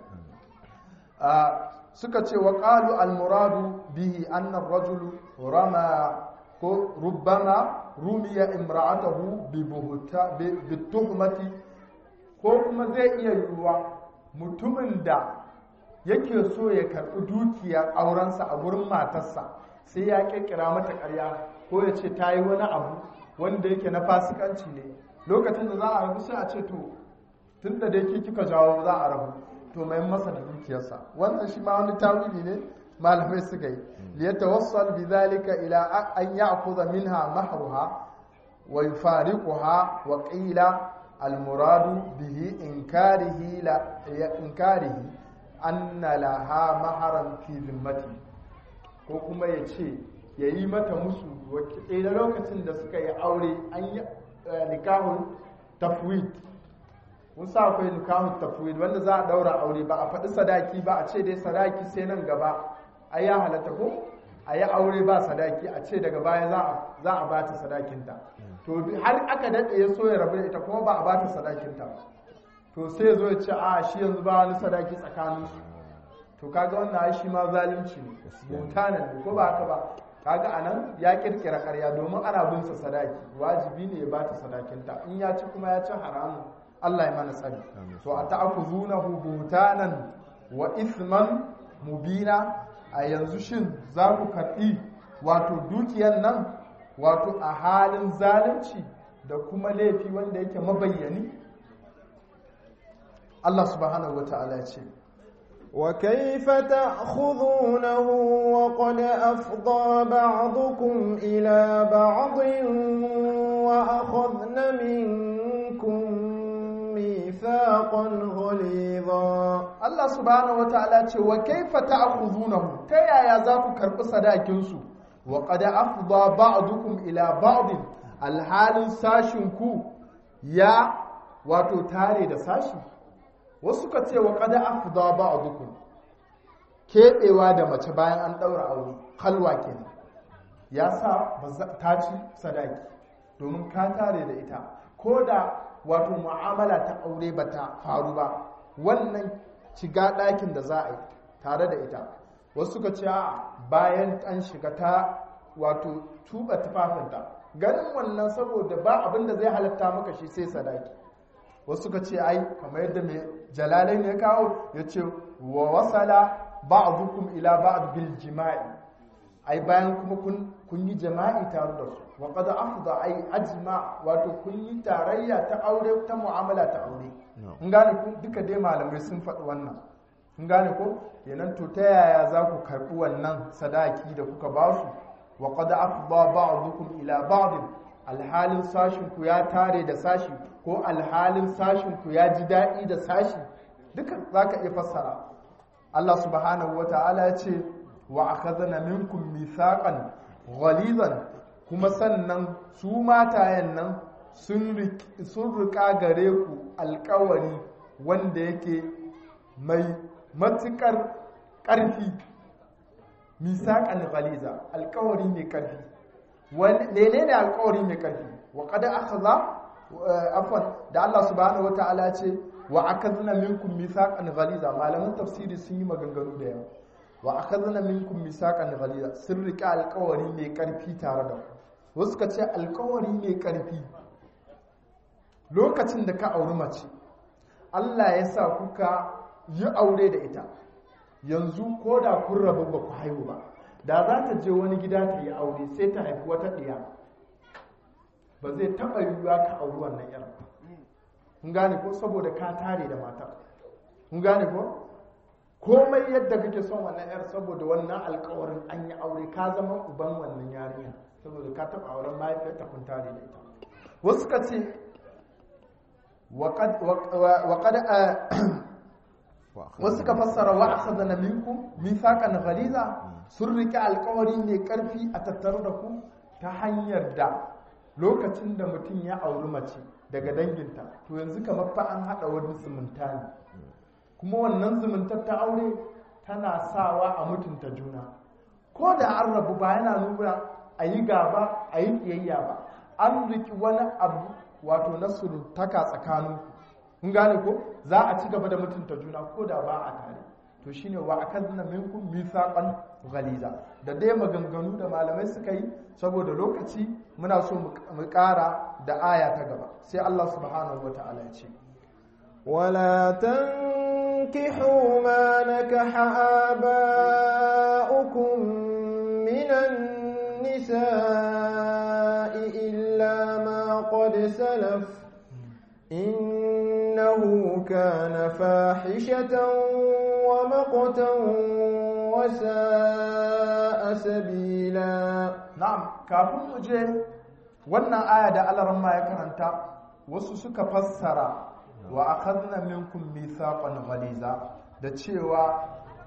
suka ce wa qalu al muradu bihi anna ar-rajulu rama ko rubbama rumiya imra'atahu bi buhta bi tuhmati ko kuma zai iya yiwuwa mutumin da yake so ya karɓi dukiyar aurensa a gurin matarsa sai ya kirkira mata ƙarya ko ya ce ta yi wani abu wanda yake na fasikanci ne lokacin da za a rabu sai a ce to tun da dai kika jawo za a rabu to mai masa da dukiyarsa wannan shi ma wani tawili ne malamai suka yi liyatawassal bidhalika ila an ya'khudha minha mahruha wa yufariquha wa qila al-muradu bihi inkarihi la inkarihi anna laha maharan fi zimmati ko kuma ya ce ya yi mata musu da lokacin da suka yi aure an yi nikahun tafwid kun sa akwai nikahun tafwid wanda za a daura aure ba a faɗi sadaki ba a ce dai sadaki sai nan gaba a ya halatta ko a yi aure ba sadaki a ce daga baya za a bata sadakinta to har aka daɗe ya so ya rabu da ita kuma ba a bata sadakinta to sai ya zo ya ce a shi yanzu ba wani sadaki tsakaninsu to kaga wannan ai shi ma zalunci ne mutanen ne ko ba haka ba kaga anan ya kirkira ƙarya domin ana bin sa sadaki wajibi ne ya bata sadakinta in ya ci kuma ya ci haramun Allah ya mana tsari to a ta'khuzunahu butanan wa ithman mubina a yanzu shin za ku karɓi wato dukiyan nan wato a halin zalunci da kuma laifi wanda yake mabayyani Allah subhanahu wa ta'ala ya ce وكيف تأخذونه وقد أفضى بعضكم إلى بعض وأخذن منكم ميثاقا غليظا Allah subhanahu wa ta'ala ce wa kaifa ta'khudunahu ta yaya za ku karɓi sadakin su wa qad afda ba'dukum ila ba'd alhalin sashin ku ya wato tare da sashi wasu ka ce wa qad afda ba'dukum keɓewa da mace bayan an ɗaura aure halwa kenan ya sa ta ci sadaki domin ka tare da ita ko da wato mu'amala ta aure ba ta faru ba wannan shiga ɗakin da za a yi tare da ita wasu suka ce bayan an shiga ta wato tuba tufafinta ganin wannan saboda ba abin da zai halatta maka shi sai sadaki wasu suka ce ai kamar yadda mai jalalai ne kawo ya ce wa wasala ba'dukum ila ba'd bil jima'i ai bayan kuma kun yi jama'i tare da su wa qad afda ai ajma wato kun yi tarayya ta aure ta mu'amala ta aure in gane ku duka dai malamai sun faɗi wannan in gane ko kenan to ta yaya za ku karɓi wannan sadaki da kuka ba su wa qad afda ba'dukum ila ba'd alhalin sashin ku ya tare da sashi ko alhalin sashin ku ya ji daɗi da sashi duka zaka iya fassara Allah subhanahu wata'ala ya ce wa akhadna minkum mithaqan ghalizan kuma sannan su matayen nan sun rika gare ku alkawari wanda yake mai matukar ƙarfi misaƙan ghaliza alkawari mai ƙarfi ne ne alkawari mai ƙarfi wa kada aka za afon da Allah subhanahu wa ta'ala ce wa aka zina minkum misaƙan ghaliza malaman tafsiri sun yi maganganu da yawa wa aka zina minkum misaƙan ghaliza sun riƙe alkawari mai ƙarfi tare da ku wasu ka ce alkawari mai ƙarfi lokacin da ka auri mace Allah ya sa kuka yi aure da ita yanzu ko da kun rabu ba ku haihu ba da za ta je wani gida ta yi aure sai ta haifi wata ɗiya ba zai taɓa yiwuwa ka auri wannan yar kun gane ko saboda ka tare da matar kun gane ko komai yadda kake son wannan yar saboda wannan alkawarin an yi aure ka zama uban wannan yarinya saboda ka taɓa auren mahaifiyarta kun tare da ita wasu ka ce waƙad wasu ka fassara wa akhadha na minkum mithaqan ghaliza sun rike alkawari mai karfi a tattare da ku ta hanyar da lokacin da mutum ya auri mace daga danginta to yanzu kamar fa an haɗa wani zumunta ne kuma wannan zumuntar ta aure tana sawa a mutunta juna ko da an rabu ba yana nuna a yi gaba a yi ƙiyayya ba an riki wani abu wato na surutaka tsakanin kun gane ko za a ci gaba da mutunta juna ko da ba a tare to shine wa akadna minkum mithaqan ghaliza da dai maganganu da malamai suka yi saboda lokaci muna so mu ƙara da aya ta gaba sai Allah subhanahu wata'ala ya ce ولا تنكحوا ما نكح آباؤكم من النساء إلا ما قد سلف إنه كان فاحشة ومقتا وساء سبيلا na'am kafin mu je wannan aya da alaran ma ya karanta wasu suka fassara wa akhadna minkum mithaqan ghaliza da cewa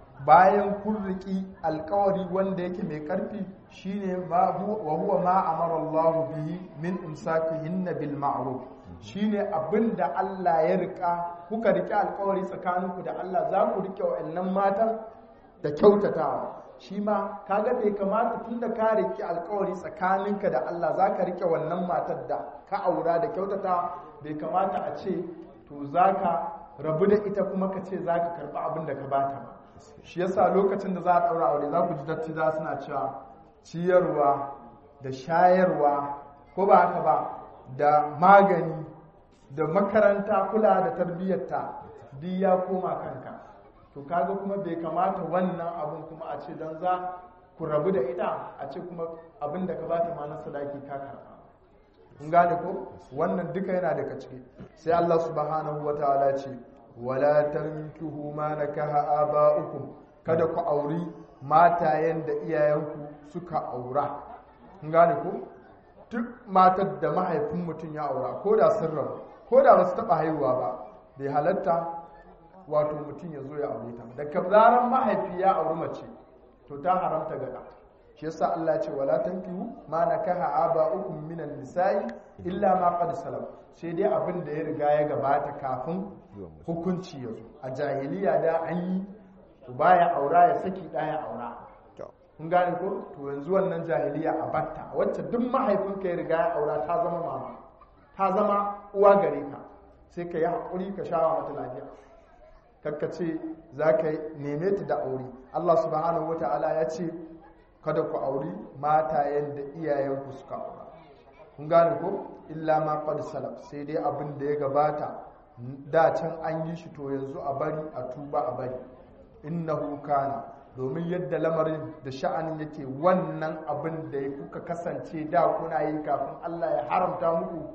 bayan kun riki alkawari wanda yake mai karfi shine ma wa huwa ma amara Allah bihi min imsakihinna bil ma'ruf shine abinda Allah ya rika kuka riki alkawari tsakaninku da Allah za ku rike wa'annan matan da kyautatawa shi ma kaga bai kamata tunda ka riki alkawari tsakaninka da Allah za ka rike wannan matar da ka aura da kyautatawa bai kamata a ce to za ka rabu da ita kuma ka ce za ka karɓi abin da ka bata ba shi yasa lokacin da za a ɗaura aure za ku ji dattiza suna cewa ciyarwa da shayarwa ko ba haka ba da magani da makaranta kula da tarbiyyarta duk ya koma kanka to kaga kuma bai kamata wannan abin kuma a ce don za ku rabu da ita a ce kuma abin da ka bata ma na sadaki ka karɓa kun gane ko wannan duka yana daga ciki sai Allah subhanahu wataala ce wala tankihu ma nakaha aba'ukum kada ku auri matayen da iyayenku suka aura kun gane ko duk matar da mahaifin mutum ya aura ko da sun rabu ko da ba su taɓa haihuwa ba bai halatta wato mutum ya zo ya aure ta da zaran mahaifi ya auri mace to ta haramta ga shi yasa Allah ce wala tankihu ma nakaha aba'ukum minan nisa'i illa ma qad salam sai dai abin da ya riga ya gabata kafin hukunci ya zo a jahiliya da an yi uba ya aura ya saki ɗaya aura kun gane ko to yanzu wannan jahiliya a batta wacce duk mahaifinka ya riga ya aura ta zama mama ta zama uwa gare ka sai ka yi haƙuri ka shawa mata lafiya kakka ce za ka neme ta da aure Allah subhanahu wata'ala ya ce kada ku auri matayen da iyayenku suka aura kun gane ko illa ma qad salaf sai dai abin da ya gabata da can an yi shi to yanzu a bari a tuba a bari innahu kana domin yadda lamarin da sha'anin yake wannan abin da kuka kasance da kuna yi kafin Allah ya haramta muku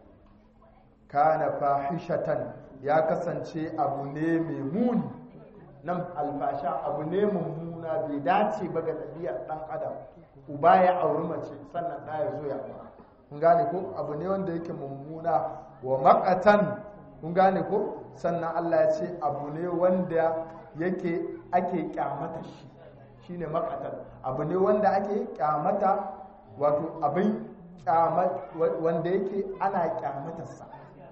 kana fahishatan ya kasance abu ne mai muni nan alfasha abu ne mummuna bai dace ba ga ɗabi'ar ɗan adam uba ya auri mace sannan ɗa ya zo ya aura kun gane ko abu ne wanda yake mummuna wa makatan kun gane ko sannan Allah ya ce abu ne wanda yake ake kyamata shi shine makatan abu ne wanda ake kyamata wato abin wanda yake ana kyamatarsa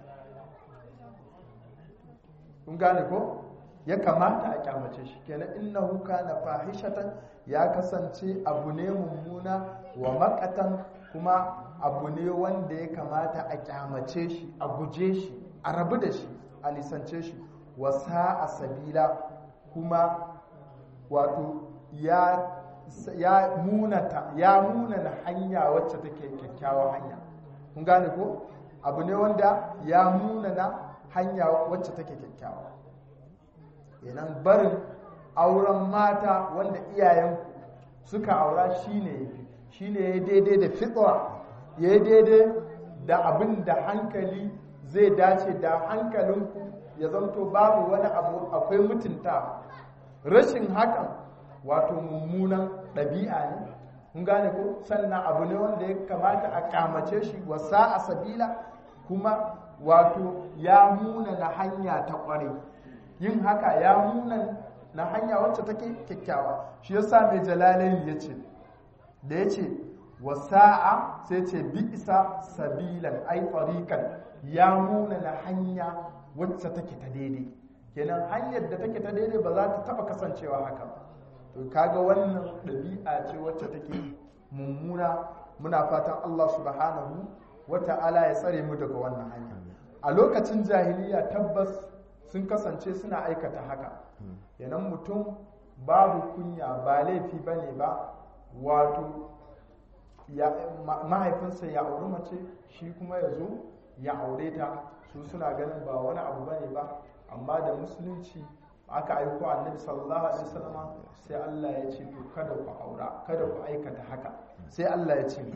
kun gane ko ya kamata a kyamace shi kenan innahu kana fahishatan ya kasance abu ne mummuna wa makatan kuma abu ne wanda ya kamata a kyamace shi a guje shi a rabu da shi a nisance shi wasa a sabila kuma wato ya ya munata ya munana hanya wacce take kyakkyawa hanya kun gane ko abu ne wanda ya munana hanya wacce take kyakkyawa yanan barin auren mata wanda iyayenku suka aura shine yafi shine ya daidai da fitra ya daidai da abin da hankali zai dace da hankalinku ya zamto babu wani abu akwai mutunta rashin hakan wato mummunan ɗabi'a ne kun gane ko sannan abu ne wanda ya kamata a kyamace shi wasa a sabila kuma wato ya muna na hanya ta ƙware yin haka ya muna na hanya wacce take kyakkyawa shi yasa mai jalalain ya ce da ya ce wasa'a sai ce bi'isa sabilan ai tariqan ya muna na hanya wacce take ta daidai kenan hanyar da take ta daidai ba za ta taba kasancewa haka ba to kaga wannan ɗabi'a ce wacce take mummuna muna fatan Allah subhanahu wata'ala ya tsare mu daga wannan hanya a lokacin jahiliya tabbas sun kasance suna aikata haka kenan mutum babu kunya ba laifi bane ba wato mahaifinsa ya auri mace shi kuma ya zo ya aure ta su suna ganin ba wani abu bane ba amma da musulunci aka aiko annabi sallallahu alaihi wasallam sai Allah ya ce to kada ku aura kada ku aikata haka sai Allah ya ce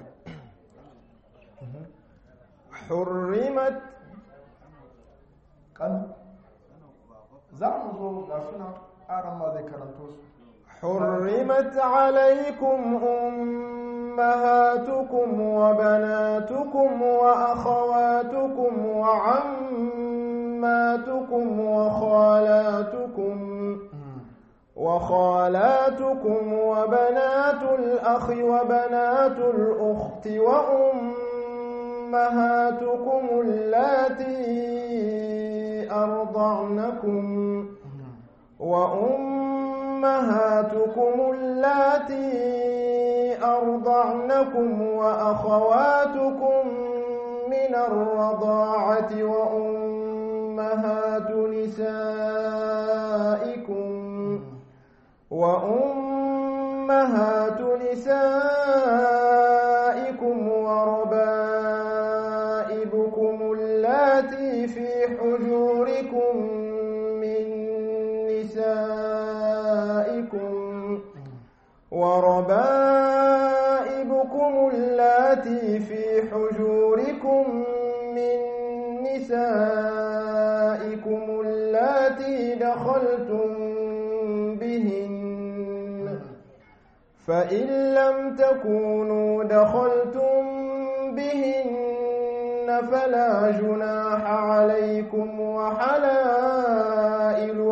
حرمت kan za mu zo ga suna aran ma zai karanto su حرمت عليكم أمهاتكم وبناتكم وأخواتكم وعماتكم وخالاتكم وخالاتكم وبنات الأخ وبنات الأخت وأمهاتكم اللاتي أرضعنكم وأمهاتكم اللاتي أرضعنكم وأخواتكم من الرضاعة وأمهات نسائكم وأمهات نسائكم وربائبكم اللاتي في حجوركم من نسائكم وربائبكم اللاتي في حجوركم من نسائكم اللاتي دخلتم بهن فإن لم تكونوا دخلتم بهن فلا جناح عليكم وحلائل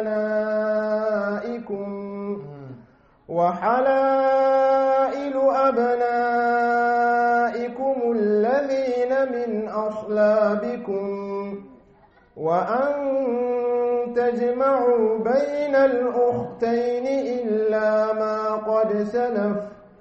أبنائكم وحلائل أبنائكم الذين من أصلابكم وأن تجمعوا بين الأختين إلا ما قد سلف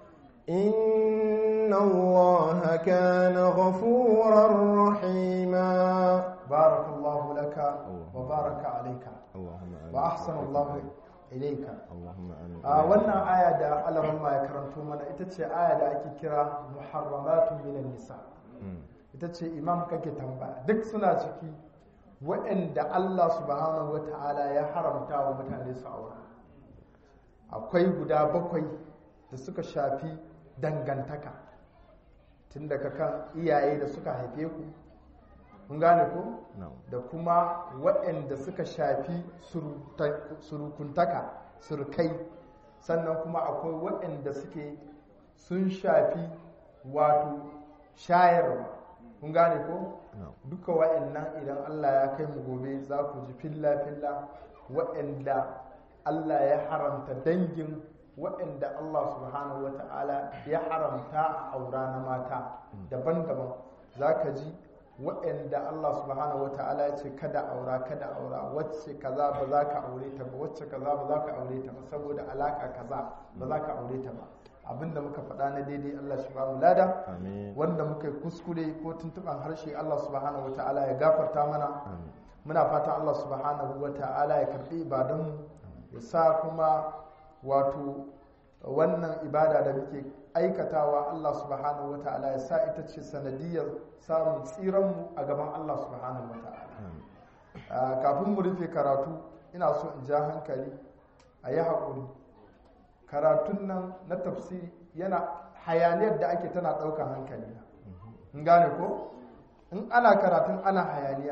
إن الله كان غفورا رحيما بارك الله لك وبارك عليك اللهم آمين وأحسن الله إليك اللهم آمين a wannan aya da alamma ya karanto mana ita ce aya da ake kira muharramatun minan nisa Mm. ita ce imam kake tambaya duk suna ciki waɗanda Allah subhanahu wa ta'ala ya haramta wa mutane su aura akwai guda bakwai da suka shafi dangantaka tun daga kan iyaye da suka haife ku kun gane ko na'am da kuma waɗanda suka shafi suruta- surukuntaka surukai sannan kuma akwai waɗanda suke sun shafi wato shayarwa kun gane ko na'am duka waɗannan idan Allah ya kai mu gobe za ku ji filla-filla waɗanda Allah ya haramta dangin waɗanda Allah subhanahu wa ta'ala ya haramta a aura na mata daban-daban za ka ji waɗanda Allah subhanahu wa ta'ala ya ce kada aura kada aura wacce kaza ba za ka aure ta ba wacce kaza ba za ka aure ta ba saboda alaka kaza ba za ka aure ta ba abinda muka faɗa na daidai Allah shi ba mu lada amin wanda muka yi kuskure ko tuntuɓan harshe Allah subhanahu wa ta'ala ya gafarta mana amin muna fatan Allah subhanahu wa ta'ala ya karɓi ibadanmu ya sa kuma wato wannan ibada da muke aikatawa Allah subhanahu wa ta'ala ya sa ita ce sanadiyar samun tsiranmu a gaban Allah subhanahu wa ta'ala amin Ah, kafin mu rufe karatu ina so in ja hankali a yi haƙuri karatun nan na tafsiri yana hayaniyar da ake tana ɗaukar hankali na in gane ko in ana karatun ana hayaniya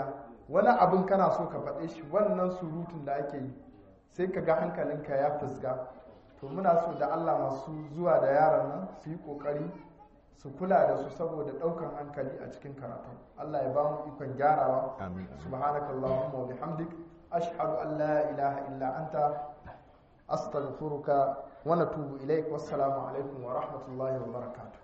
wani abin kana so ka faɗe shi wannan surutun da ake yi sai ka ga hankalinka ya fusga to muna so da Allah masu zuwa da yaran nan su yi ƙoƙari su kula da su saboda ɗaukan hankali a cikin karatu Allah ya ba mu ikon gyarawa amin subhanakallahumma wa bihamdik ashhadu an la ilaha illa anta astaghfiruka wa natubu ilaik wassalamu alaikum wa rahmatullahi wa barakatuh